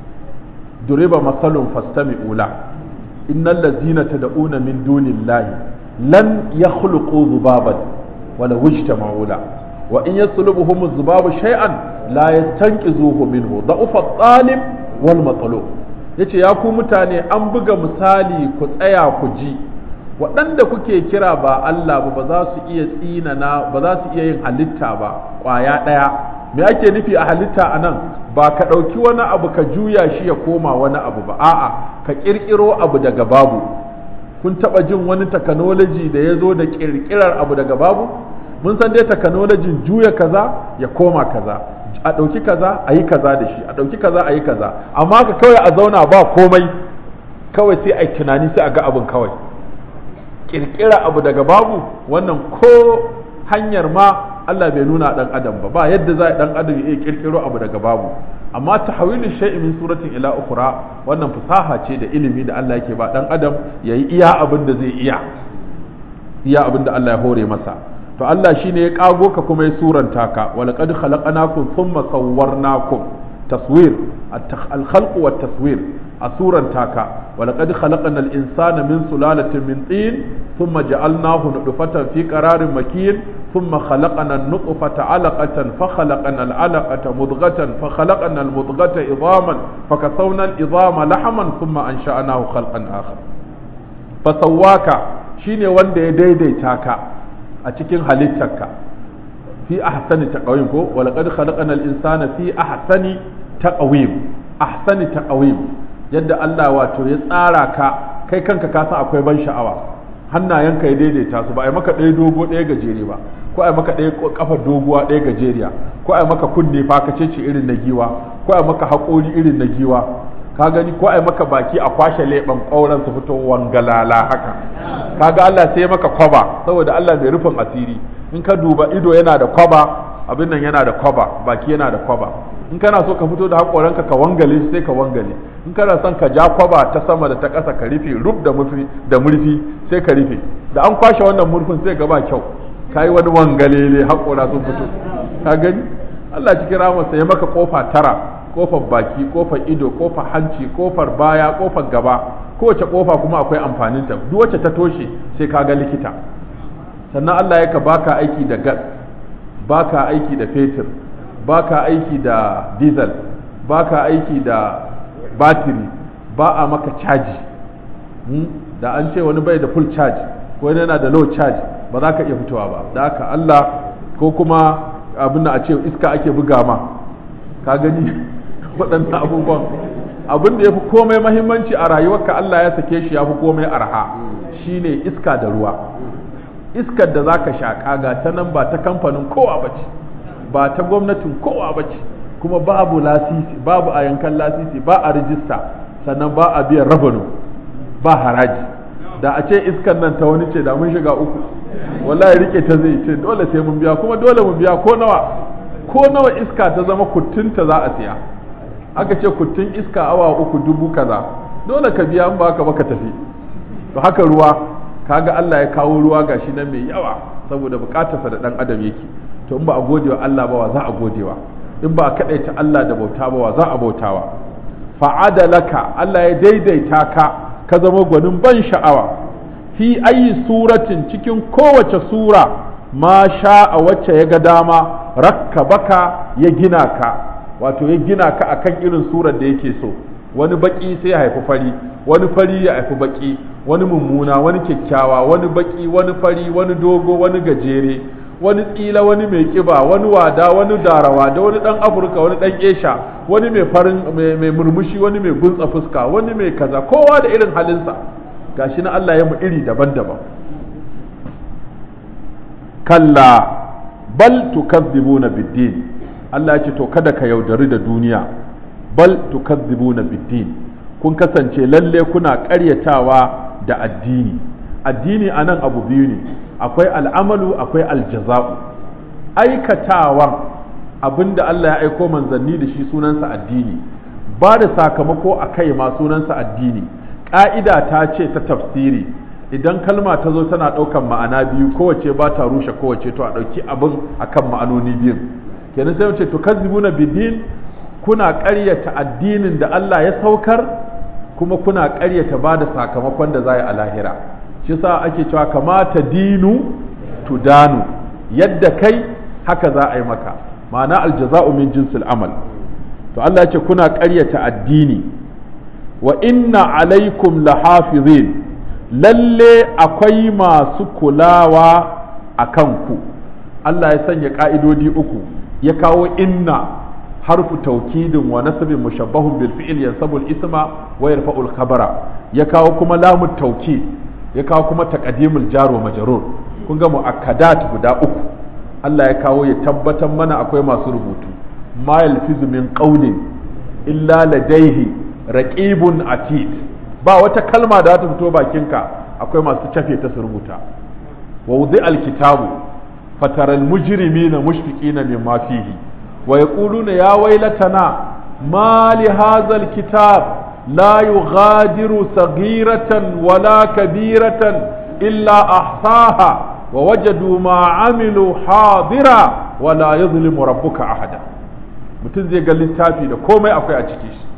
duriba masalun fastami'u la innal ladzina tad'una min dunillahi lan yakhluqu dhubaban wala wajtama'u la wa in yaslubuhum dhubabu shay'an la yastanqizuhu minhu da'ufa at-talib wal matlub yace ya ku mutane an buga misali ku tsaya ku ji waɗanda kuke kira ba Allah ba ba za su iya tsinana ba za su iya yin halitta ba ƙwaya ɗaya me ake nufi a halitta a nan ba ka ɗauki wani abu ka juya shi ya koma wani abu ba a'a ka ƙirƙiro abu daga babu kun taɓa jin wani takanoloji da ya zo da ƙirƙirar abu daga babu mun san dai takanolojin juya kaza ya koma kaza a ɗauki kaza a yi kaza da shi a ɗauki kaza a yi kaza amma ka kawai a zauna ba komai kawai sai a yi tunani sai a ga abin kawai ƙirƙira abu daga babu wannan ko hanyar ma Allah bai nuna ɗan adam ba ba yadda za a ɗan adam ya iya ƙirƙiro abu daga babu amma tahwilu shay'in min suratin ila ukhra wannan fasaha ce da ilimi da Allah yake ba ɗan adam yayi iya abin da zai iya iya abin da Allah ya hore masa to Allah shine ya kago ka kuma ya suranta ka wa laqad khalaqnakum thumma sawwarnakum taswir al-khalq wa taswir a suranta ka wa laqad khalaqna al-insana min sulalatin min tin thumma ja'alnahu nutfatan fi qararin makin thumma khalaqna an-nutfata 'alaqatan fa khalaqna al-'alaqata mudghatan fa khalaqna al-mudghata idhaman fa kasawna al-idhama lahman thumma ansha'nahu khalqan akhar fa sawwaka shine wanda ya daidaita ka a cikin halittarka fi ahsani taqwim ko wa laqad khalaqna al-insana fi ahsani taqwim ahsani taqwim yadda Allah wato ya tsara ka kai kanka ka san akwai ban sha'awa hannayenka ya daidaita su ba ai maka ɗaya dogo ɗaya gajere ba ko ai maka ɗaya kafar doguwa ɗaya gajeriya ko ai maka kunne fa ka ce irin na giwa ko ai maka haƙori irin na giwa ka gani ko ai maka baki a kwashe leɓen ƙauren su fito wangalala haka kaga Allah sai maka kwaba saboda Allah mai rufin asiri in ka duba ido yana da kwaba abin nan yana da kwaba baki yana da kwaba in kana so ka fito da haƙoranka ka wangale sai ka wangale in kana son ka ja kwaba ta sama da ta ƙasa ka rufe rub da murfi da murfi sai ka rufe da an kwashe wannan murfin sai ga ba kyau kai wani wangalele haƙora sun fito ka gani Allah cikin ramarsa ya maka kofa tara kofar baki kofar ido kofar hanci kofar baya kofar gaba kowace kofa kuma akwai amfaninta duk wacce ta toshe sai ka ga likita sannan Allah yaka baka aiki da gas baka aiki da fetur baka aiki da diesel baka aiki da batiri ba a maka caji da an ce wani bai da full charge ko yana da low charge ba za ka iya fitowa ba da haka Allah ko kuma abin da a ce iska ake buga ma ka gani waɗannan abubuwan abin da ya fi komai mahimmanci a rayuwarka Allah ya sake shi ya fi komai arha shine iska da ruwa iskar da zaka shaƙa ga ta nan ba ta kamfanin kowa ba ce ba ta gwamnatin kowa ba ce kuma babu lasisi babu a yankan lasisi ba a rijista sannan ba a biyan rabano ba haraji da a ce iskar nan ta wani ce da mun shiga uku wallahi rike ta zai ce dole sai mun biya kuma dole mun biya ko nawa ko nawa iska ta zama kuttunta za a siya aka ce kuttun iska awa uku dubu kaza dole ka biya in ba ka baka tafi to haka ruwa kaga Allah ya kawo ruwa gashi nan mai yawa saboda bukatarsa da dan adam yake to in ba a gode wa Allah ba wa za a godewa in ba a kadaita Allah da bauta ba wa za a bautawa fa'adalaka Allah ya daidaita ka ka zama gwanin ban sha'awa fi ayi suratin cikin kowace sura ma sha a wacce ya ga dama rakka baka ya gina ka wato ya gina ka akan irin surar da yake so wani baki sai ya haifi fari wani fari ya haifi baki wani mummuna wani kyakkyawa wani baki wani fari wani dogo wani gajere wani tsila wani mai kiba wani wada wani darawa da wani dan afirka wani dan esha wani mai farin mai murmushi wani mai gunsa fuska wani mai kaza kowa da irin halinsa gashi na Allah ya mu iri daban-daban kalla bal tukazzibuna biddin Allah ya ce to kada ka yaudari da duniya bal tukazzibuna biddin kun kasance lalle kuna ƙaryatawa da addini addini anan abu biyu ne akwai al'amalu akwai aljaza'u aikatawan abinda Allah ya aiko manzanni da shi sunansa addini ba da sakamako a kai ma sunansa addini ƙa'ida ta ce ta tafsiri idan kalma ta zo tana ɗaukan ma'ana biyu kowace ba ta rushe kowace to a ɗauki abin akan ma'anoni biyun kenan sai ce to kazzibuna bidin kuna ƙaryata addinin da Allah ya saukar kuma kuna ƙaryata ba da sakamakon da za a lahira shi sa ake cewa kamata dinu tudanu yadda kai haka za a yi maka ma'ana aljaza'u min jinsil amal to Allah ya ce kuna ƙaryata addini wa inna alaikum lahafizin lalle akwai masu kulawa a kanku Allah ya sanya ƙa'idodi uku ya kawo inna harfu taukidin wa nasabin mushabbahun bil fi'il yansabu al-isma wa yarfa'u al-khabara ya kawo kuma lamu taukid ya kawo kuma taqdimul jar wa majrur kun ga muakkadat guda uku Allah ya kawo ya tabbatar mana akwai masu rubutu ma yalfizu min qawlin illa ladaihi raqibun atid ba wata kalma da ta fito bakinka akwai masu cafe ta su rubuta wa wudi alkitabu fatara almujrimina mushfiqina mimma fihi wa yaquluna ya waylatana ma li hadha alkitab la yughadiru saghiratan wala kabiratan illa ahsaha wa wajadu ma amilu hadira wala yuzlimu rabbuka ahada mutum zai ga littafi da komai akwai a ciki shi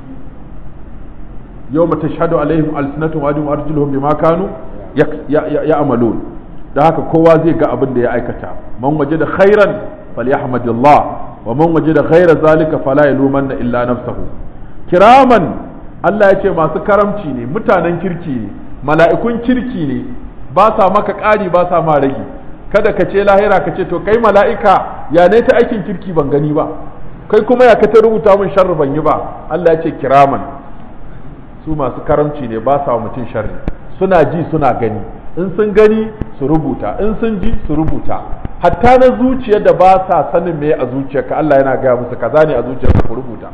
yawma tashhadu alaihim alsinatuhum wa ajhum arjuluhum bima kanu ya'malun da haka kowa zai ga abin da ya aikata man wajada khairan falyahmadillah wa man wajada ghaira zalika fala yalumanna illa nafsahu kiraman Allah ya ce masu karamci ne mutanen kirki ne mala'ikun kirki ne ba sa maka ƙari ba sa ma rage kada ka ce lahira ka ce to kai mala'ika ya ne ta aikin kirki ban gani ba kai kuma ya ka ta rubuta min sharri ban yi ba Allah ya ce kiraman su masu karamci ne ba sa mutum sharri suna ji suna gani in sun gani su rubuta in sun ji su rubuta hatta na zuciya da ba sa sanin me a zuciyarka Allah yana gaya musu kaza ne a zuciyarka ku rubuta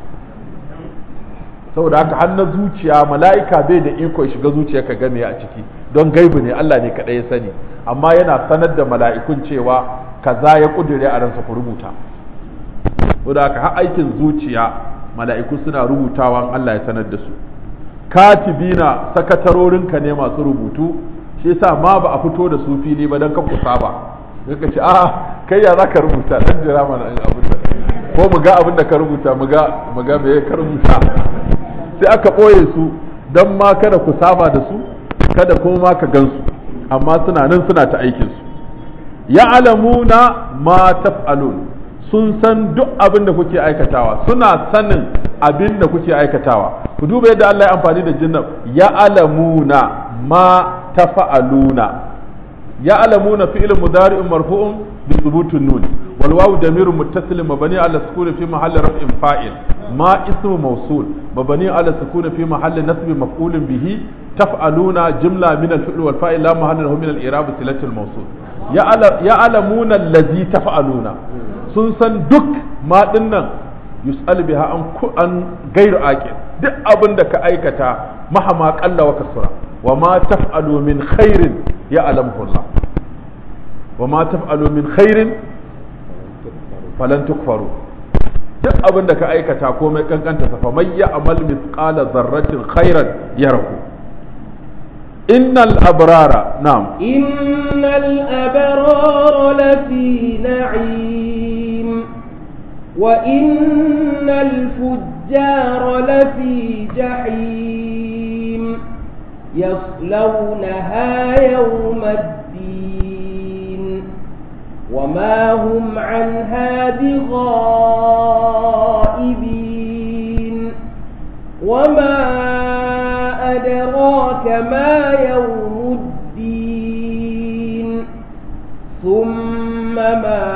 saboda haka har na zuciya mala'ika bai da iko ya shiga zuciyarka game a ciki don gaibu ne Allah ne kaɗai ya sani amma yana sanar da mala'ikun cewa kaza ya kudure a ransa ku rubuta saboda haka har aikin zuciya mala'iku suna rubutawan Allah ya sanar da su katibina sakatarorinka ne masu rubutu shi yasa ma ba a fito da su fili ba don ka kusa ba ka ce a kai ya za ka rubuta dan jira mana abin da ko mu ga abin da ka rubuta mu ga mu ga me ka rubuta sai aka ɓoye su don ma kada ku saba da su kada kuma ma ka gansu amma suna nan suna ta aikin su ya'lamuna ma taf'alun sun san duk abin da kuke aikatawa suna sanin abin da kuke aikatawa ku duba yadda Allah ya amfani da jinnan ya'lamuna ma tafa'aluna ya'lamuna fi'l mudari'un marfu'un bi thubutun nun wal wawu damirun muttasilun mabni ala sukuni fi mahalli raf'in fa'il ma ismu mawsul mabni ala sukuni fi mahalli nasbi maf'ulun bihi taf'aluna jumla min al-fi'l wal fa'il la mahalla lahu min al-i'rab silatul mawsul ya'lamuna allazi taf'aluna sun san duk ma dinnan yus'al biha an an gairu aqil duk abin da ka aikata mahama qalla wa kasura wa ma taf'alu min khairin ya'lamuhu Allah wa ma taf'alu min khairin falan tukfaru duk abin da ka aikata komai kankanta sa fa may ya'mal mithqala dharratin khairan yarahu innal abrara na'am
innal abrara lafi na'im wa innal fujjara الفجار لفي جحيم يصلونها يوم الدين وما هم عنها بغائبين وما أدراك ما يوم الدين ثم ما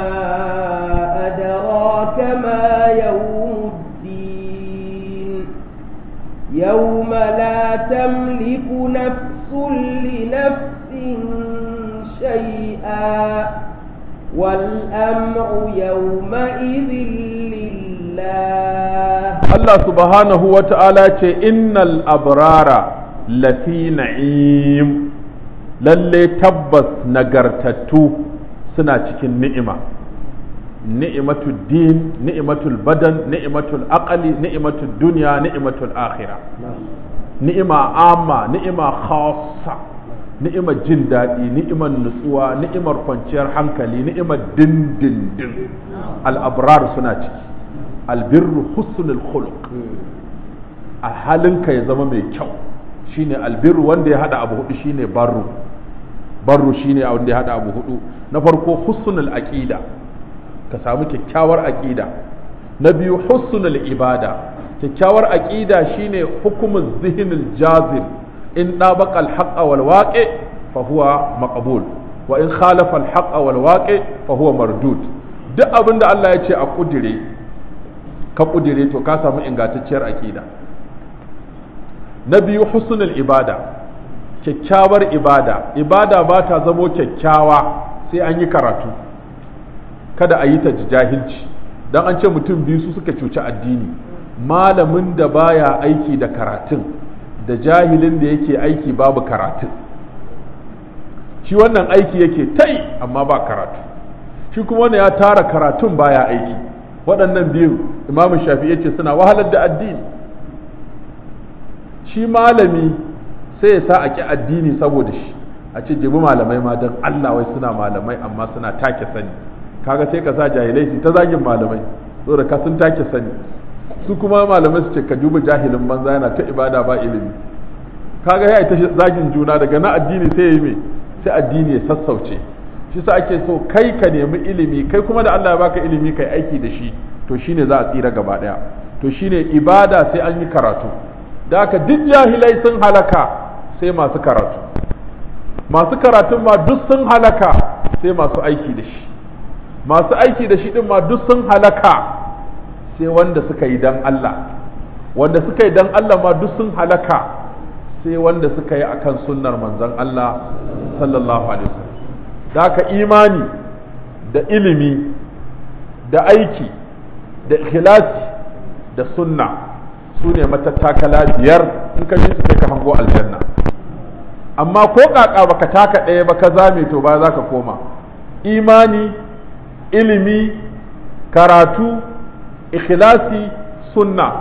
أدراك ما يوم الدين يوم لا تملك نفس لنفس شيئا والأمر يومئذ لله
Allah subhanahu wa ta'ala ce innal abrara lafi na'im lalle tabbas nagartattu suna cikin ni'ima ni'imatul din ni'imatul badan ni'imatul aqali ni'imatul dunya ni'imatul akhira ni'ima amma ni'ima khassa ni'imar jin daɗi ni'imar nutsuwa ni'imar kwanciyar hankali ni'imar dindindin al'abrar suna ciki albirru husnul khuluq a halinka ya zama mai kyau shine albirru wanda ya hada abu hudu shine barru barru shine wanda ya hada abu hudu na farko husnul aqida ka samu kyakkyawar aqida na biyu husnul ibada kyakkyawar aqida shine hukumul zihnil jazim in dabaqa al-haqq wal waqi fa huwa maqbul wa in khalafa al-haqq wal waqi fa huwa mardud duk abinda Allah ya ce a kudire ka kudire to ka samu ingantacciyar aqida na biyu husnul ibada kyakkyawar ibada ibada ba ta zamo kyakkyawa sai an yi karatu kada a yi ta jahilci dan an ce mutum biyu su suka cuci addini malamin da baya aiki da karatun da jahilin da yake aiki babu karatun shi wannan aiki yake tai amma ba karatu shi kuma wanda ya tara karatun baya aiki waɗannan biyu imamu shafi yace suna wahalar da addini shi malami sai ya sa a ƙi addini saboda shi a ce jibi malamai ma don Allah wai suna malamai amma suna take sani kaga sai ka sa jahilai su ta zagin malamai saboda ka sun take sani su kuma malamai su ce ka duba jahilin banza yana ta ibada ba ilimi kaga ya ta zagin juna daga na addini sai ya yi me sai addini ya sassauce shi sa ake so kai ka nemi ilimi kai kuma da Allah ya baka ilimi kai aiki da shi to shine za a tsira gaba daya to shine ibada sai an yi karatu da haka duk jahilai sun halaka sai masu karatu masu karatun ma duk sun halaka sai masu aiki da shi masu aiki da shi din ma duk sun halaka sai wanda suka yi dan Allah wanda suka yi dan Allah ma duk sun halaka sai wanda suka yi akan sunnar manzon Allah sallallahu alaihi wasallam da haka imani da ilimi da aiki da ikhlasi da sunna su ne matattakala biyar in ka ji su sai ka hango aljanna amma ko kaka baka taka ɗaya ba ka zame to ba za ka koma imani ilimi karatu ikhlasi sunna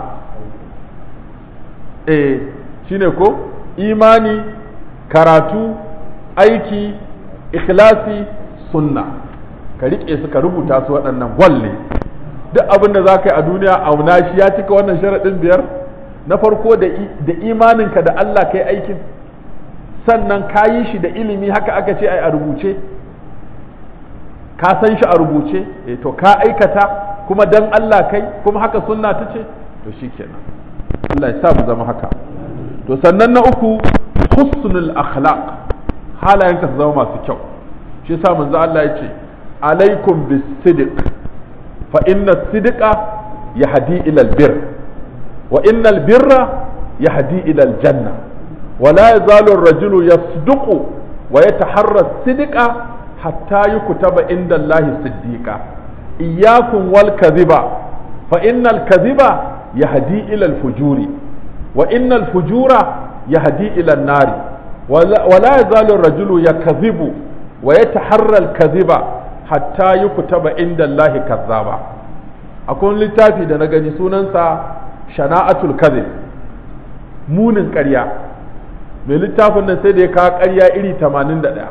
eh shine ko imani karatu aiki ikhlasi sunna ka riƙe su ka rubuta su waɗannan gwalle duk abin da za ka yi a duniya auna shi ya cika wannan sharaɗin biyar na farko da imaninka da Allah ka yi aikin sannan ka yi shi da ilimi haka aka ce ai a rubuce ka san shi a rubuce eh to ka aikata kuma dan Allah kai kuma haka sunna ta ce to shikenan Allah ya sa mu zama haka to sannan na uku husnul akhlaq halayenka su zama masu kyau shi yasa manzo Allah ya ce alaikum bis-sidq fa inna sidqa yahdi ila albir wa inna albirra yahdi ila aljanna wa la yazalu ar-rajulu yasduqu wa yataharra as-sidqa hatta yukutaba inda Allah siddiqa iyyakum wal kadhiba fa inna al-kadhiba yahdi ila al-fujuri wa inna al-fujura yahdi ila an-nari wa la yazalu ar-rajulu yakdhibu wa yataharra al-kadhiba hatta yi kutaba inda Allahi kazzaba akwai littafi da na gani sunansa shana'atul kadhib munin ƙarya mai littafin nan sai da ya kawo ƙarya iri 81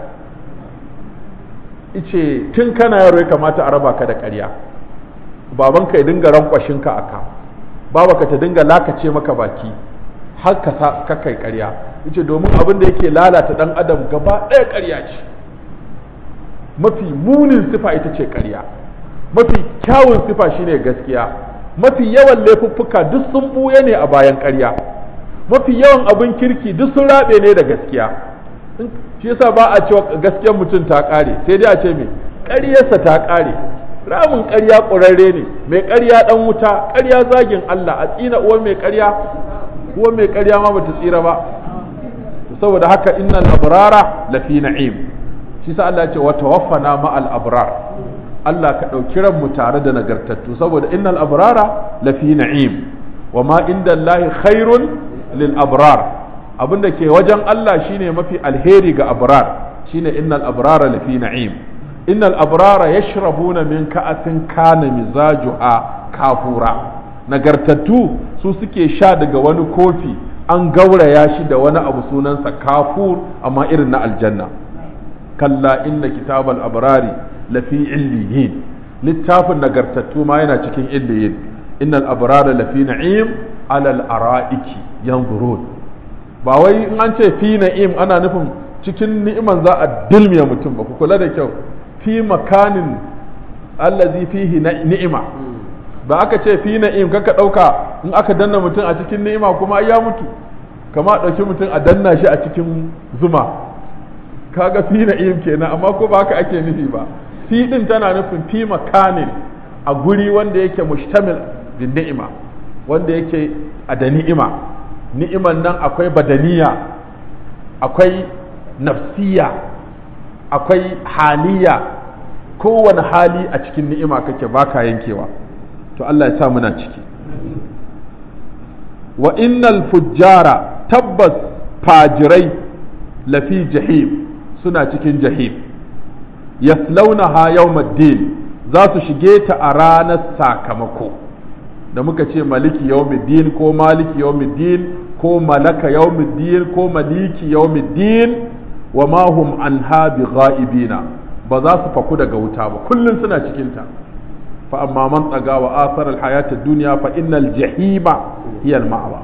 ice tun kana yaro ya kamata a raba ka da ƙarya babanka ya dinga rankwashin ka aka babaka ta dinga lakace maka baki har ka sa ka kai ƙarya yace domin abin da yake lalata dan adam gaba ɗaya ƙarya ce mafi munin sifa ita ce ƙarya mafi kyawun sifa shine gaskiya mafi yawan laifuffuka duk sun buye ne a bayan ƙarya mafi yawan abin kirki duk sun rabe ne da gaskiya shi yasa ba a cewa gaskiyar mutum ta ƙare sai dai a ce me ƙaryarsa ta ƙare ramin ƙarya ƙurarre ne mai ƙarya ɗan wuta ƙarya zagin Allah a tsina uwar mai ƙarya uwar mai ƙarya ma bata tsira ba saboda haka innal abrara lafi na'im shi sa Allah ya ce wa tawaffana ma'al abrar Allah ka ɗauki ranmu tare da nagartattu saboda innal abrara lafi na'im wa ma inda Allah khairun lil abrar abin da ke wajen Allah shine mafi alheri ga abrar shine innal abrara lafi na'im innal abrara yashrabuna min ka'atin kana mizajuha kafura nagartattu su suke sha daga wani kofi an gauraya shi da wani abu sunansa kafur amma irin na aljanna kalla inna kitabal abrari lafi illiyin littafin nagartattu ma yana cikin illiyin innal abrara lafi na'im alal ara'iki yanzurun ba wai in an ce fi na'im ana nufin cikin ni'iman za a dilmiya mutum ba ku kula da kyau fi makanin allazi fihi ni'ima ba aka ce fi na'im kaka dauka in aka danna mutum a cikin ni'ima kuma ya mutu kama dauki mutum a danna shi a cikin zuma kaga fi na'im kenan amma ko ba haka ake nufi ba fi din tana nufin fi makanin a guri wanda yake mushtamil din ni'ima wanda yake a da ni'ima ni'iman nan akwai badaniya akwai nafsiya akwai haliya kowane hali a cikin ni'ima kake baka yankewa to Allah ya sa muna ciki wa innal fujjara tabbas fajirai lafi jahim suna cikin jahim yaslaunaha yawmaddin za su shige ta a ranar sakamako da muka ce maliki yawmiddin ko maliki yawmiddin ko malaka yawmiddin ko maliki yawmiddin wa ma hum anha bighaibina ba za su faku daga wuta ba kullun suna cikin ta fa amma man tsaga wa asar alhayat ad-dunya fa innal jahima hiya al-ma'wa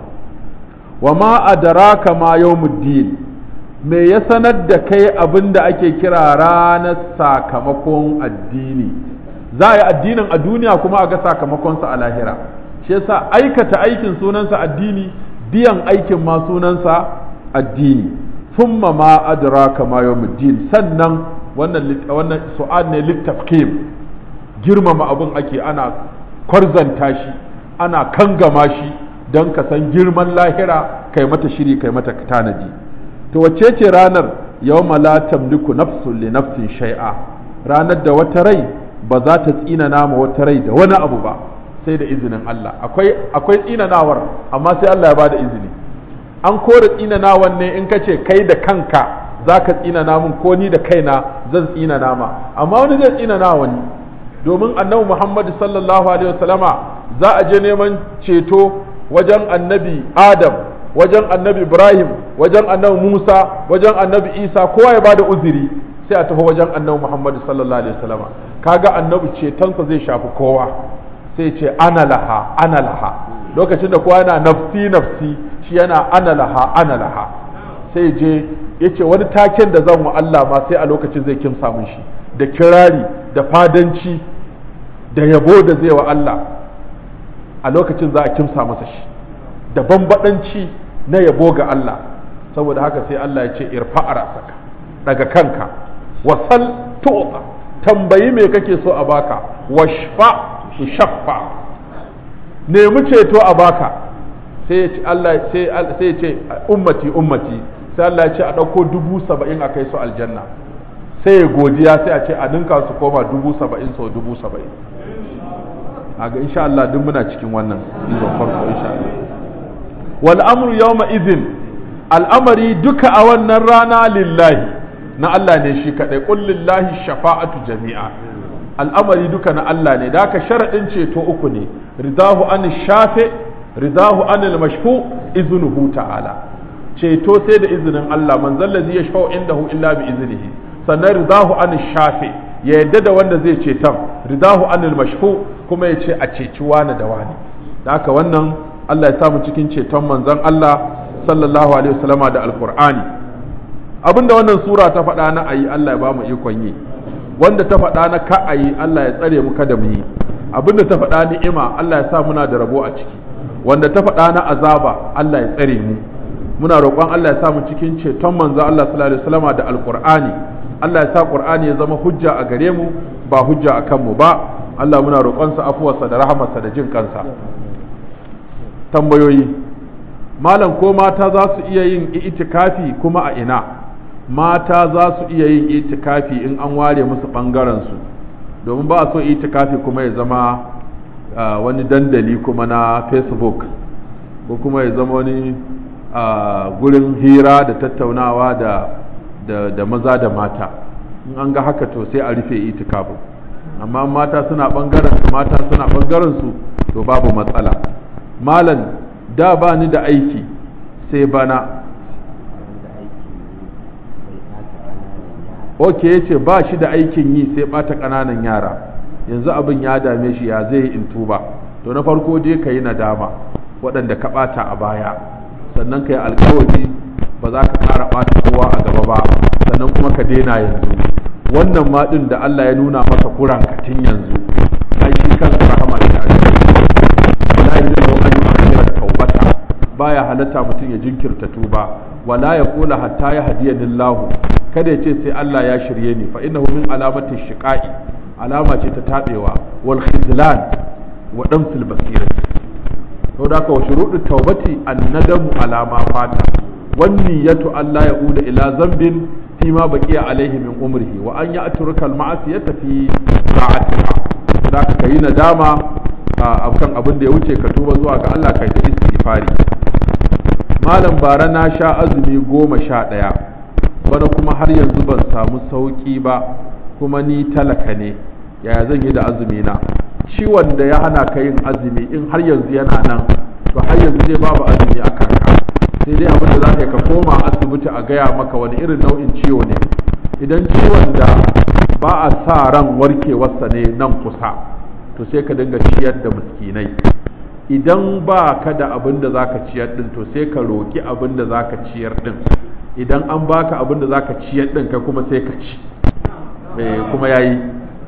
wa ma adraka ma yawmuddin me ya sanar da kai abin da ake kira ranar sakamakon addini za a yi addinin a duniya kuma a ga sakamakonsa a lahira shi yasa aikata aikin sunansa addini biyan aikin ma sunansa addini thumma ma adraka ma yawmuddin sannan wannan wannan su'ad ne littafkim girmama abin ake ana kwarzanta shi ana kangama shi don ka san girman lahira kai mata shiri kai mata tanadi to wacce ce ranar yawma la tamliku nafsun li nafsin shay'a ranar da wata rai ba za ta tsina nama wata rai da wani abu ba sai da izinin Allah akwai akwai tsinanawar amma sai Allah ya bada izini an kore tsinanawan ne in ka ce kai da kanka za ka tsinana min ko ni da kaina zan tsina nama amma wani zai tsinana wani domin annabi Muhammad sallallahu alaihi wasallama za a je neman ceto wajen annabi Adam wajen annabi Ibrahim wajen annabi Musa wajen annabi Isa kowa ya bada uzuri sai a tafi wajen annabi Muhammad sallallahu alaihi wasallama kaga annabi cetonsa zai shafi kowa sai ce ana laha ana laha lokacin da kowa yana nafsi nafsi shi yana ana laha ana laha sai je yace wani taken da zan wa Allah ma sai a lokacin zai kimsa mun shi da kirari da fadanci da yabo da zai wa Allah a lokacin za a kimsa masa shi da bambadanci na yabo ga Allah saboda haka sai Allah ya ce irfa rasaka daga kanka wasal tu'ta tambayi me kake so a baka washfa shaffa nemi ceto a baka sai ya ce Allah sai sai ya ce ummati ummati sai Allah ya ce a dauko dubu saba'in a kai su aljanna sai ya godiya sai a ce a dinka su koma dubu saba'in sau dubu saba'in a ga insha Allah duk muna cikin wannan izon farko insha Allah wal amru yawma idhin al'amari duka a wannan rana lillahi na Allah ne shi kadai qul lillahi shafa'atu jami'a al'amari duka na Allah ne da haka sharadin ceto uku ne ridahu an shafe ridahu an mashfu iznuhu ta'ala ceto sai da izinin Allah man zallazi yashfa'u indahu illa bi iznihi sannan ridahu an shafe ya yadda da wanda zai ceton ridahu an mashfu kuma ya ce a ceci wani da wani da haka wannan Allah ya samu cikin ceton manzon Allah sallallahu alaihi wasallama da alqur'ani abinda wannan sura ta faɗa na ayi Allah ya ba mu ikon yi wanda ta faɗa na ka ayi Allah ya tsare mu kada mu yi abinda ta faɗa ni'ima Allah ya sa muna da rabo a ciki wanda ta faɗa na azaba Allah ya tsare mu muna roƙon Allah ya sa mu cikin ceton manzo Allah sallallahu alaihi wasallama da alqur'ani Allah ya sa qur'ani ya zama hujja a gare mu ba hujja a kanmu ba Allah muna roƙon sa afuwarsa da rahamarsa da jin kansa tambayoyi malam ko mata za su iya yin itikafi kuma a ina mata za su iya yin itikafi in an ware musu ɓangaren su domin ba a so itikafi kuma ya zama wani dandali kuma na facebook ko kuma ya zama wani gurin hira da tattaunawa da da maza da mata in an ga haka to sai a rufe itikafin amma mata suna ɓangaren su mata suna ɓangaren su to babu matsala malam da ba ni da aiki sai bana ok ya ce ba shi da aikin yi sai ɓata ƙananan yara yanzu abin ya dame shi ya zai in tuba to na farko dai ka yi nadama waɗanda ka ɓata a baya sannan ka yi alkawari ba za ka ƙara ɓata kowa a gaba ba sannan kuma ka daina yanzu wannan ma ɗin da Allah ya nuna maka kuran tun yanzu ai shi kansa rahama ne a gare la ilaha illa huwa taubata baya halatta mutum ya jinkirta tuba wala ya kula hatta ya hadiyallahu kada ya ce sai Allah ya shirye ni fa innahu min alamati shiqa'i alama ce ta tabewa wal khizlan wa damsil basirati to da ka wa shuruɗu taubati annadamu alama fata wan niyyatu Allah ya uda ila zambin fi ma baqiya alaihi min umrihi wa an ya'turuka al ma'siyata fi sa'atiha da ka kai nadama akan abin da ya wuce ka tuba zuwa ga Allah kai ta istighfari malam bara na sha azumi goma sha ɗaya bana kuma har yanzu ban samu sauƙi ba kuma ni talaka ne yaya zan yi da azumi na ciwon da ya hana ka yin azumi in har yanzu yana nan to har yanzu dai babu azumi a kanka sai dai abin da za ka ka koma asibiti a gaya maka wani irin nau'in ciwo ne idan ciwon da ba a sa ran warkewarsa ne nan kusa to sai ka dinga ciyar da miskinai idan ba ka da abin da za ka ciyar din to sai ka roƙi abin da za ka ciyar din idan an baka abin da za ka ciyar din kai kuma sai ka ci kuma ya yi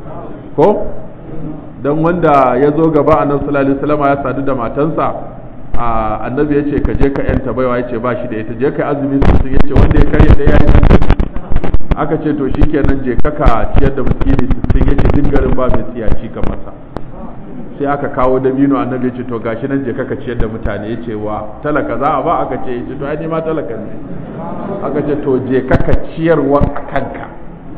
ko don wanda ya zo gaba a nan sallallahu ya sadu da matansa a annabi ya ce ka je ka yanta baiwa ya ce ba shi da ita je ka azumi sosai ya ce wanda ya karya ɗaya ya yi aka ce to shikenan je ka ka ciyar da miskini sittin ya ce duk garin ba mai tsiyaci kamar sa sai aka kawo dabino annabi ce to gashi nan je kaka ciyar da mutane yace wa talaka za a ba aka ce yace to ai ma talaka ne aka ce to je kaka ciyarwa a kanka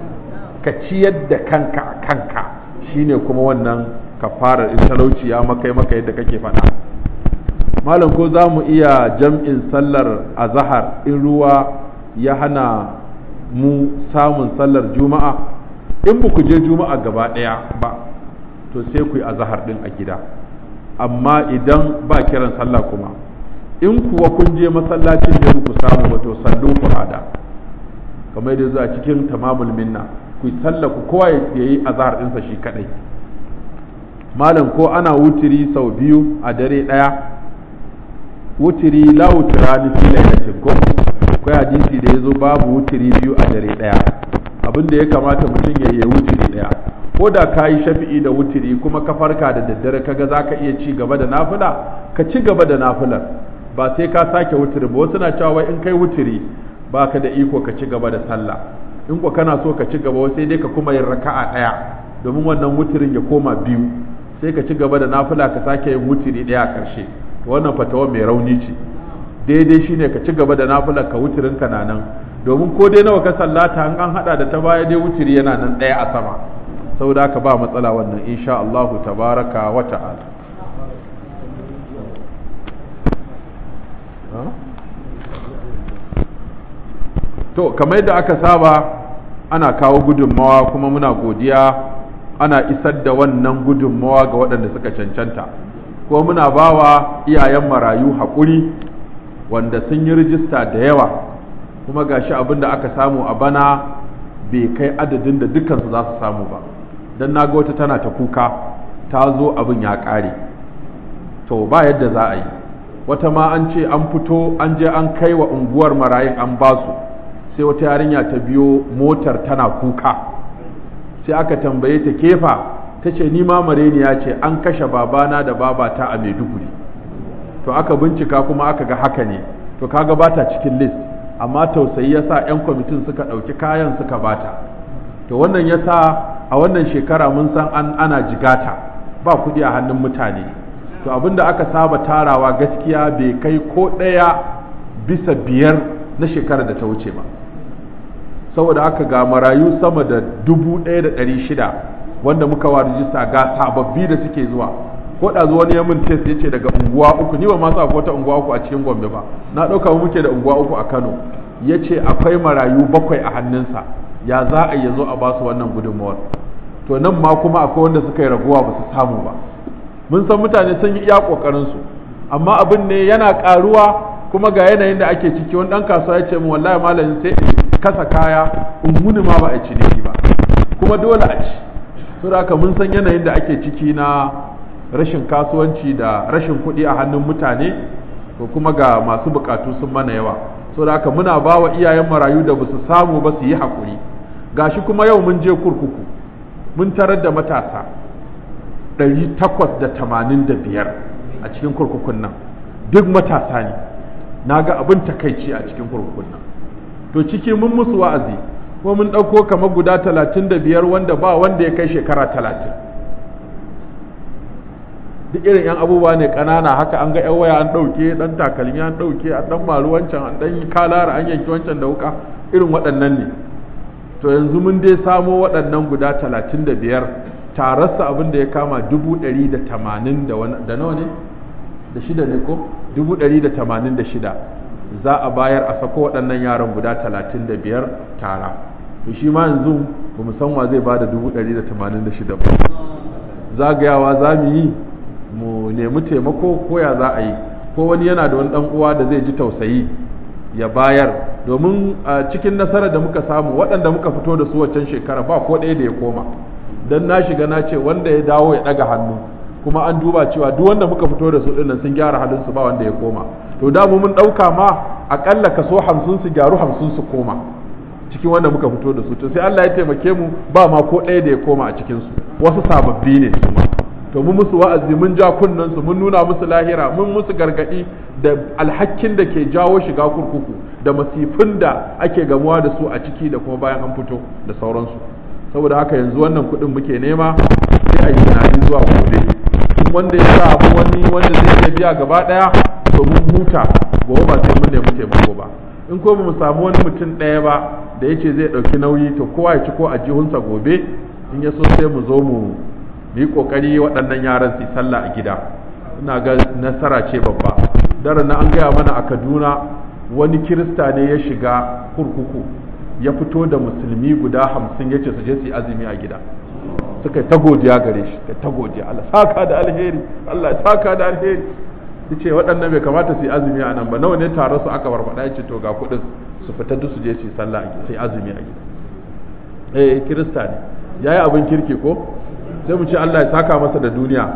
ka ciyar da kanka a kanka shine kuma wannan kafarar in talauci ya maka maka yadda kake faɗa malam ko za mu iya jam'in sallar azahar in ruwa ya hana mu samun sallar juma'a in ba ku je juma'a gaba ɗaya ba to sai ku yi azahar din a gida amma idan ba kiran sallah kuma in kuwa kun je masallacin da ku samu ba to sallu furada kamar yadda zuwa cikin tamamul minna ku yi sallah ku kowa ya yi azahar dinsa shi kadai malam ko ana wutiri sau biyu a dare daya wutiri la wutira ni fi lailatin ko akwai hadisi da yazo babu wutiri biyu a dare daya abin da ya kamata mutum ya yi wutiri daya ko da ka yi shafi'i da wutiri kuma ka farka da daddare kaga za ka iya ci gaba da nafila ka ci gaba da nafilar ba sai ka sake wutiri ba wasu na cewa wai in kai wutiri ba ka da iko ka ci gaba da sallah in ko kana so ka ci gaba sai dai ka kuma yin raka'a ɗaya domin wannan wutirin ya koma biyu sai ka ci gaba da nafila ka sake yin wutiri ɗaya a ƙarshe wannan fatawa mai rauni ce daidai shine ka ci gaba da nafilar ka wutirin ka na nan domin ko dai nawa ka sallata an an hada da ta baya dai wutiri yana nan ɗaya a sama saboda haka ba matsala wannan insha Allahu tabaraka wa ta'ala to kamar yadda aka saba ana kawo gudunmawa kuma muna godiya ana isar da wannan gudunmawa ga waɗanda suka cancanta kuma muna bawa iyayen marayu haƙuri wanda sun yi rijista da yawa kuma gashi abin da aka samu a bana bai kai adadin da dukansu za su samu ba don na ga wata tana ta kuka ta zo abin ya ƙare to ba yadda za a yi wata ma an ce an fito an je an kai wa unguwar marayun an ba su sai wata yarinya ta biyo motar tana kuka sai aka tambaye ta kefa ta ce ni ma mareniya ce an kashe babana da babata a maiduguri to aka bincika kuma aka ga haka ne to kaga bata cikin list amma tausayi yasa 'yan kwamitin suka ɗauki kayan suka bata to wannan yasa a wannan shekara mun san an ana jigata ba kuɗi a hannun mutane to abinda aka saba tarawa gaskiya bai kai ko ɗaya bisa biyar na shekarar da ta wuce ba saboda aka ga marayu sama da dubu ɗaya da ɗari shida wanda muka wa rijista ga sababbi da suke zuwa ko da zuwa ya min test yace daga unguwa uku ni ba ma sa ko ta unguwa uku a cikin Gombe ba na dauka mu muke da unguwa uku a Kano yace akwai marayu bakwai a hannunsa ya za a yi zo a basu wannan gudunmawar to nan ma kuma akwai wanda suka yi raguwa ba su samu ba mun san mutane sun yi iya kokarin su amma abin ne yana karuwa kuma ga yanayin da ake ciki wani dan kasuwa ya ce min wallahi malamin sai kasa kaya umuni ma ba a ci ne ba kuma dole a ci saboda haka mun san yanayin da ake ciki na rashin kasuwanci da rashin kuɗi a hannun mutane ko kuma ga masu bukatu sun mana yawa saboda haka muna ba wa iyayen marayu da basu samu ba su yi haƙuri gashi kuma yau mun je kurkuku mun tarar da matasa ɗari takwas da tamanin da biyar a cikin kurkukun nan duk matasa ne na ga abin takaici a cikin kurkukun nan to ciki mun musu wa'azi ko mun ɗauko kamar guda talatin da biyar wanda ba wanda ya kai shekara talatin duk irin yan abubuwa ne ƙanana haka an ga 'yan waya an ɗauke ɗan takalmi an ɗauke a ɗan malu wancan an ɗan yi kalara an yanki wancan da wuka irin waɗannan ne to yanzu mun dai samo waɗannan guda talatin da biyar tararsa abin da ya kama dubu ɗari da tamanin da nawa ne da shida ne ko dubu ɗari da tamanin da shida za a bayar a sako waɗannan yaran guda talatin da biyar tara to shi ma yanzu ba mu san wa zai ba da dubu ɗari da tamanin da shida ba zagayawa za mu yi mu nemi taimako ko ya za a yi ko wani yana da wani ɗan uwa da zai ji tausayi ya bayar domin a cikin nasarar da muka samu waɗanda muka fito da su waccan shekara ba ko ɗaya da ya koma don na shiga na ce wanda ya dawo ya ɗaga hannu kuma an duba cewa duk wanda muka fito da su ɗin sun gyara halin su ba wanda ya koma to da mu mun ɗauka ma aƙalla kaso hamsin su gyaru hamsin su koma cikin wanda muka fito da su to sai Allah ya taimake mu ba ma ko ɗaya da ya koma a cikin su wasu sababbi ne su ma to mun musu wa'azi mun ja kunnen su mun nuna musu lahira mun musu gargadi da alhakin da ke jawo shiga kurkuku da masifin da ake gamuwa da su a ciki da kuma bayan an fito da sauransu saboda haka yanzu wannan kuɗin muke nema sai a yi tunani zuwa gobe in wanda ya sa abu wani wanda zai iya biya gaba ɗaya to mun huta gobe ba sai mun nemi taimako ba in ko mu samu wani mutum ɗaya ba da yace zai ɗauki nauyi to kowa ya ci ko a jihunsa gobe in ya so sai mu zo mu yi kokari waɗannan yaran su sallah a gida ina ga nasara ce babba daren na an gaya mana a kaduna wani kirista ne ya shiga kurkuku ya fito da musulmi guda hamsin ya ce su je su yi azumi a gida suka yi ta godiya gare shi da ta godiya Allah saka da alheri Allah saka da alheri yace waɗannan bai kamata su yi azumi a nan ba nawa ne tare su aka barbaɗa ya ce to ga kuɗin su fita duk su je su yi sallah a gida su yi azumi a gida eh kirista ne yayi abin kirki ko sai mu ce Allah ya saka masa da duniya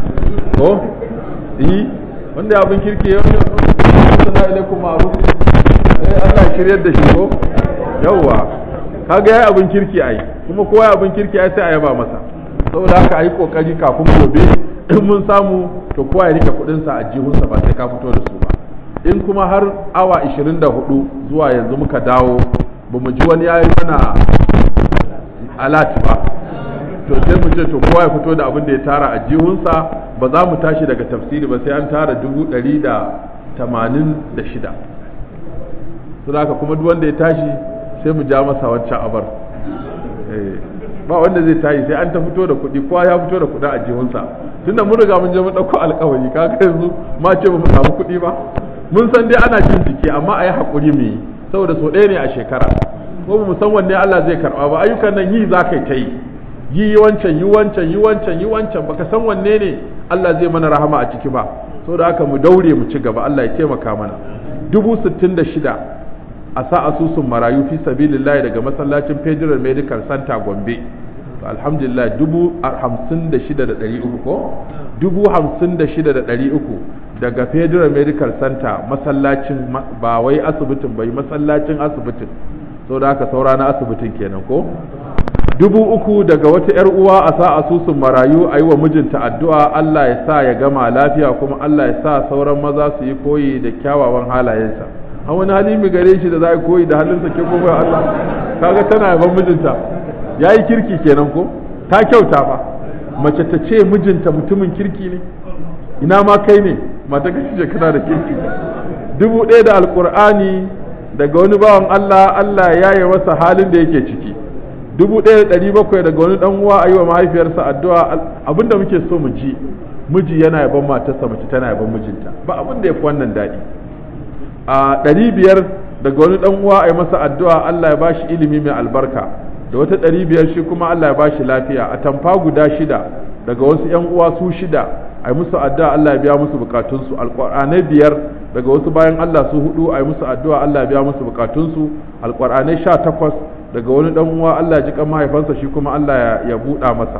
ko yi wanda ya abin kirki ya sana ilaikum ma'ruf sai Allah ya shiryar da shi ko yawwa kaga yayi abin kirki ai kuma kowa ya abin kirki ai sai a yaba masa saboda haka ayi kokari kafin gobe in mun samu to kowa ya rike kudin sa a jihunsa ba sai ka fito da su ba in kuma har awa 24 zuwa yanzu muka dawo ba mu ji wani yayi mana alat ba to sai mu ce to kowa ya fito da abin da ya tara a jihunsa ba za mu tashi daga tafsiri ba sai an tara dubu ɗari da tamanin da shida su haka kuma duk wanda ya tashi sai mu ja masa wancan abar ba wanda zai tashi sai an ta fito da kuɗi kowa ya fito da kuɗi a jihunsa tunda mun riga mun je mun ɗauko alƙawari kaga yanzu ma ce ba mu samu kuɗi ba mun san dai ana jin jiki amma a yi haƙuri mu yi saboda so ɗaya ne a shekara ko mu san wanne Allah zai karɓa ba ayyukan nan yi za ka yi ta yi yi wancan yi wancan yi wancan yi wancan baka san wanne ne Allah zai mana rahama a ciki ba saboda haka mu daure mu ci gaba Allah ya taimaka mana dubu sittin da shida a sa asusun marayu fi sabilillahi daga masallacin Federal Medical Center Gombe alhamdulillah dubu hamsin da shida da ɗari uku ko dubu hamsin da shida da ɗari uku daga federal medical center masallacin ba wai asibitin bai masallacin asibitin so da haka saura na asibitin kenan ko dubu uku daga wata 'yar uwa a sa asusun marayu a yi wa mijinta addu'a Allah ya sa ya gama lafiya kuma Allah ya sa sauran maza su yi koyi da kyawawan halayensa a wani hali mai gare shi da za a koyi da halinsa ke kuma Allah kaga tana yaban mijinta ya yi kirki kenan ko ta kyauta fa mace ta ce mijinta mutumin kirki ne ina ma kai ne mata gashi kana da kirki dubu ɗaya da alƙur'ani daga wani bawan Allah Allah ya yi masa halin da yake ciki dubu ɗaya da ɗari bakwai daga wani ɗan uwa a yi wa mahaifiyarsa addu'a abinda muke so mu ji miji yana yaban matarsa mace tana yaban mijinta ba abin da ya fi wannan daɗi a ɗari biyar daga wani ɗan uwa a yi masa addu'a Allah ya bashi ilimi mai albarka da wata ɗari biyar shi kuma Allah ya bashi lafiya a tamfa guda shida daga wasu ‘yan uwa su shida a yi musu addu'a Allah ya biya musu bukatunsu alƙur'anai biyar daga wasu bayan Allah su hudu a yi musu addu'a Allah ya biya musu bukatunsu alƙur'anai sha takwas daga wani ɗan uwa Allah ya ji kan mahaifansa shi kuma Allah ya buɗa masa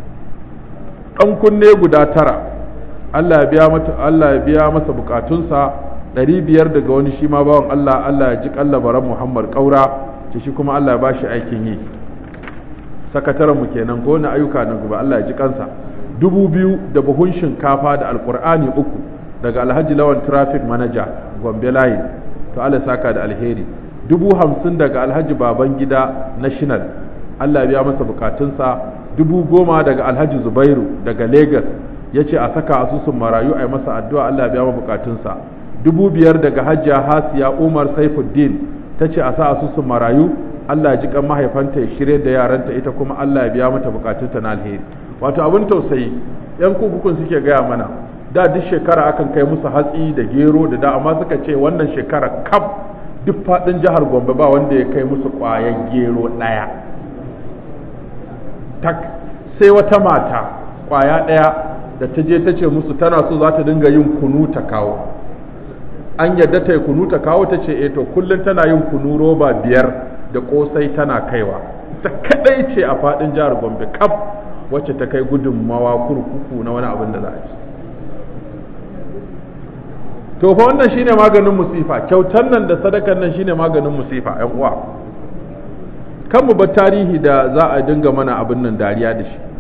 ɗan kunne guda tara Allah ya biya mata Allah ya biya masa bukatunsa ɗari biyar daga wani shi ma bawan Allah Allah ya ji kallabaran Muhammad Kaura ce shi kuma Allah ya bashi aikin yi sakataren mu kenan ko na ayyuka na gaba Allah ya ji kansa dubu biyu da buhun shinkafa da alkur'ani uku daga alhaji lawan traffic manager gombe line to Allah saka da alheri dubu hamsin daga alhaji baban gida national Allah ya biya masa bukatunsa dubu goma daga alhaji zubairu daga lagos ya ce a saka asusun marayu a yi masa addu'a Allah ya biya masa bukatunsa dubu biyar daga hajiya hasiya umar saifuddin ta ce a sa asusun marayu Allah ji kan mahaifanta ya shirye da yaranta ita kuma Allah ya biya mata bukatunta na alheri wato abin tausayi yan kurkukun suke gaya mana da duk shekara akan kai musu hatsi da gero da da amma suka ce wannan shekara kaf duk faɗin jihar Gombe ba wanda ya kai musu ƙwayan gero ɗaya tak sai wata mata ƙwaya ɗaya da ta je ta ce musu tana so za ta dinga yin kunu ta kawo an yadda ta yi kunu ta kawo ta ce eh to kullum tana yin kunu roba biyar da kosai tana kaiwa ta kadai ce a fadin jihar gombe kaf wacce ta kai gudunmawa kurkuku na wani abin da za a ci to fa wannan shine maganin musifa kyautar nan da sadakan nan shine maganin musifa yan uwa kan mu bar tarihi da za a dinga mana abin nan dariya da shi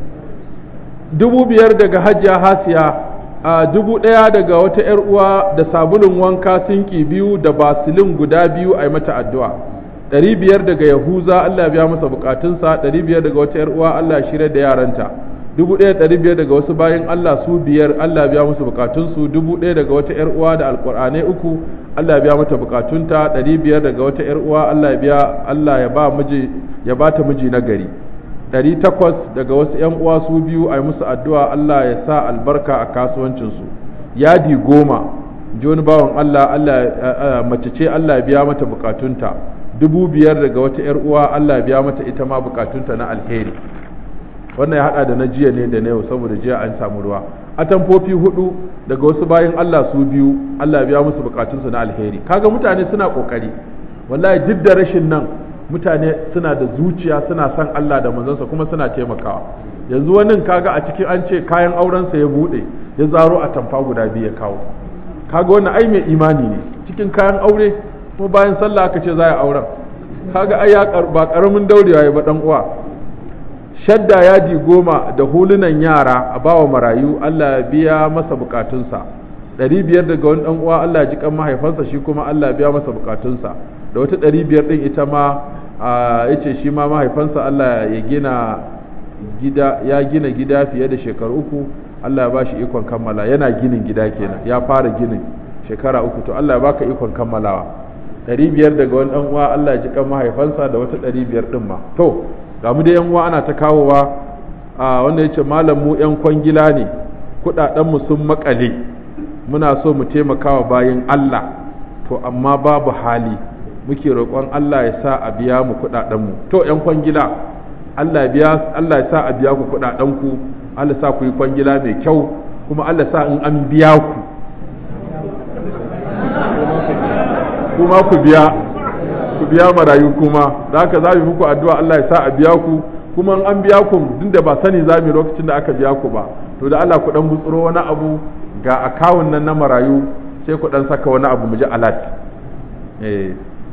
dubu biyar daga hajiya hasiya a dubu ɗaya daga wata 'yar uwa da sabulun wanka sinki biyu da basilin guda biyu a yi mata addu'a ɗari biyar daga yahuza Allah ya biya masa bukatunsa ɗari biyar daga wata 'yar uwa Allah ya shirya da yaranta dubu ɗaya ɗari biyar daga wasu bayan Allah su biyar Allah ya biya musu bukatunsu dubu ɗaya daga wata 'yar uwa da alƙur'anai uku Allah ya biya mata bukatunta ɗari biyar daga wata 'yar uwa Allah ya biya Allah ya ba miji ya ba ta miji na gari ɗari takwas daga wasu 'yan uwa su biyu a yi musu addu'a Allah ya sa albarka a kasuwancinsu yadi goma ji wani bawan Allah Allah mace ce Allah ya biya mata bukatunta dubu biyar daga wata 'yar uwa Allah ya biya mata ita ma bukatunta na alheri wannan ya hada da na jiya ne da na yau saboda jiya an samu ruwa atamfofi hudu daga wasu bayan Allah su biyu Allah ya biya musu bukatunsu na alheri kaga mutane suna kokari wallahi duk da rashin nan mutane suna da zuciya suna son Allah da manzansa kuma suna taimakawa yanzu wani kaga a cikin an ce kayan aurensa ya bude ya zaro a tamfa guda biyu ya kawo kaga wannan ai mai imani ne cikin kayan aure kuma bayan sallah aka ce za a auren kaga ai ya ba karamin daurewa ya ba dan uwa shadda yadi goma da hulunan yara a bawa marayu Allah ya biya masa bukatunsa ɗari biyar daga wani ɗan uwa Allah ya ji kan mahaifansa shi kuma Allah ya biya masa bukatunsa da wata ɗari biyar ɗin ita ma ya ce shi ma mahaifansa Allah ya gina gida ya gina gida fiye da shekaru uku Allah ya ba shi ikon kammala yana ginin gida kenan ya fara ginin shekara uku to Allah ya baka ikon kammalawa ɗari biyar daga wani ɗan uwa Allah ya ji kan mahaifansa da wata ɗari biyar ɗin ma to ga mu da yan uwa ana ta kawowa a wanda ya ce malam mu yan kwangila ne kuɗaɗenmu sun makale muna so mu taimakawa bayan Allah to amma babu hali muke roƙon Allah ya sa a biya mu kuɗaɗenmu to yan kwangila Allah ya Allah ya sa a biya ku kuɗaɗenku Allah sa ku yi kwangila mai kyau kuma Allah sa in an biya ku kuma ku biya ku biya marayu kuma da haka za mu muku addu'a Allah ya sa a biya ku ku kuma an biya ku duk da ba sani za mu lokacin da aka biya ku ba to da Allah ku dan gutsuro wani abu ga akawun nan na marayu sai ku dan saka wani abu mu ji alat eh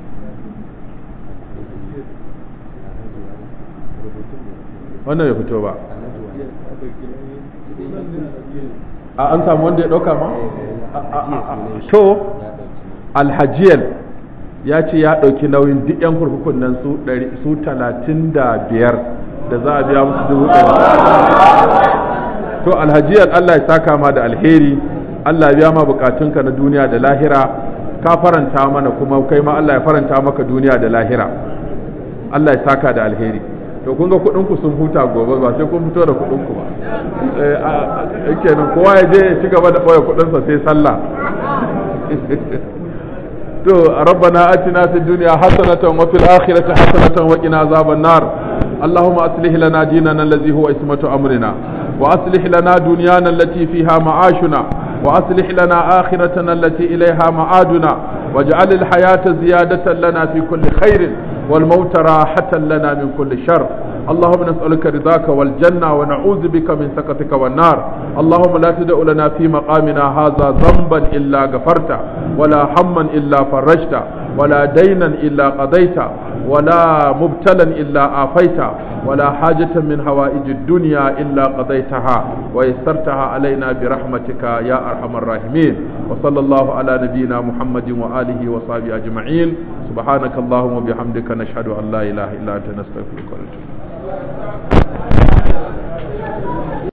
wannan bai fito ba a an samu wanda ya dauka ma to alhajiyal ya ce ya ɗauki nauyin duk 'yan kurkukun nan su talatin da biyar da za a biya musu dubu ɗari to alhajiyar Allah ya saka ma da alheri Allah ya biya ma bukatunka na duniya da lahira ka faranta mana kuma kai ma Allah ya faranta maka duniya da lahira Allah ya saka da alheri to kun ga kuɗinku sun huta gobe ba sai kun fito da kuɗinku ba eh kenan kowa ya je ya ci gaba da ɓoye kuɗinsa sai sallah to rabbana atina fid dunya hasanatan wa fil akhirati hasanatan wa qina azaban nar اللهم أصلح لنا ديننا الذي هو اسمة أمرنا وأصلح لنا دنيانا التي فيها معاشنا وأصلح لنا آخرتنا التي إليها معادنا واجعل الحياة زيادة لنا في كل خير والموت راحة لنا من كل شر اللهم نسألك رضاك والجنة ونعوذ بك من سخطك والنار اللهم لا تدع لنا في مقامنا هذا ذنبا إلا غفرته ولا هما إلا فرجته ولا دينا إلا قضيته ولا مبتلا إلا آفيته ولا حاجة من هوائج الدنيا إلا قضيتها ويسرتها علينا برحمتك يا أرحم الراحمين وصلى الله على نبينا محمد وآله وصحبه أجمعين سبحانك اللهم وبحمدك نشهد أن لا إله إلا أنت نستغفرك ونتوب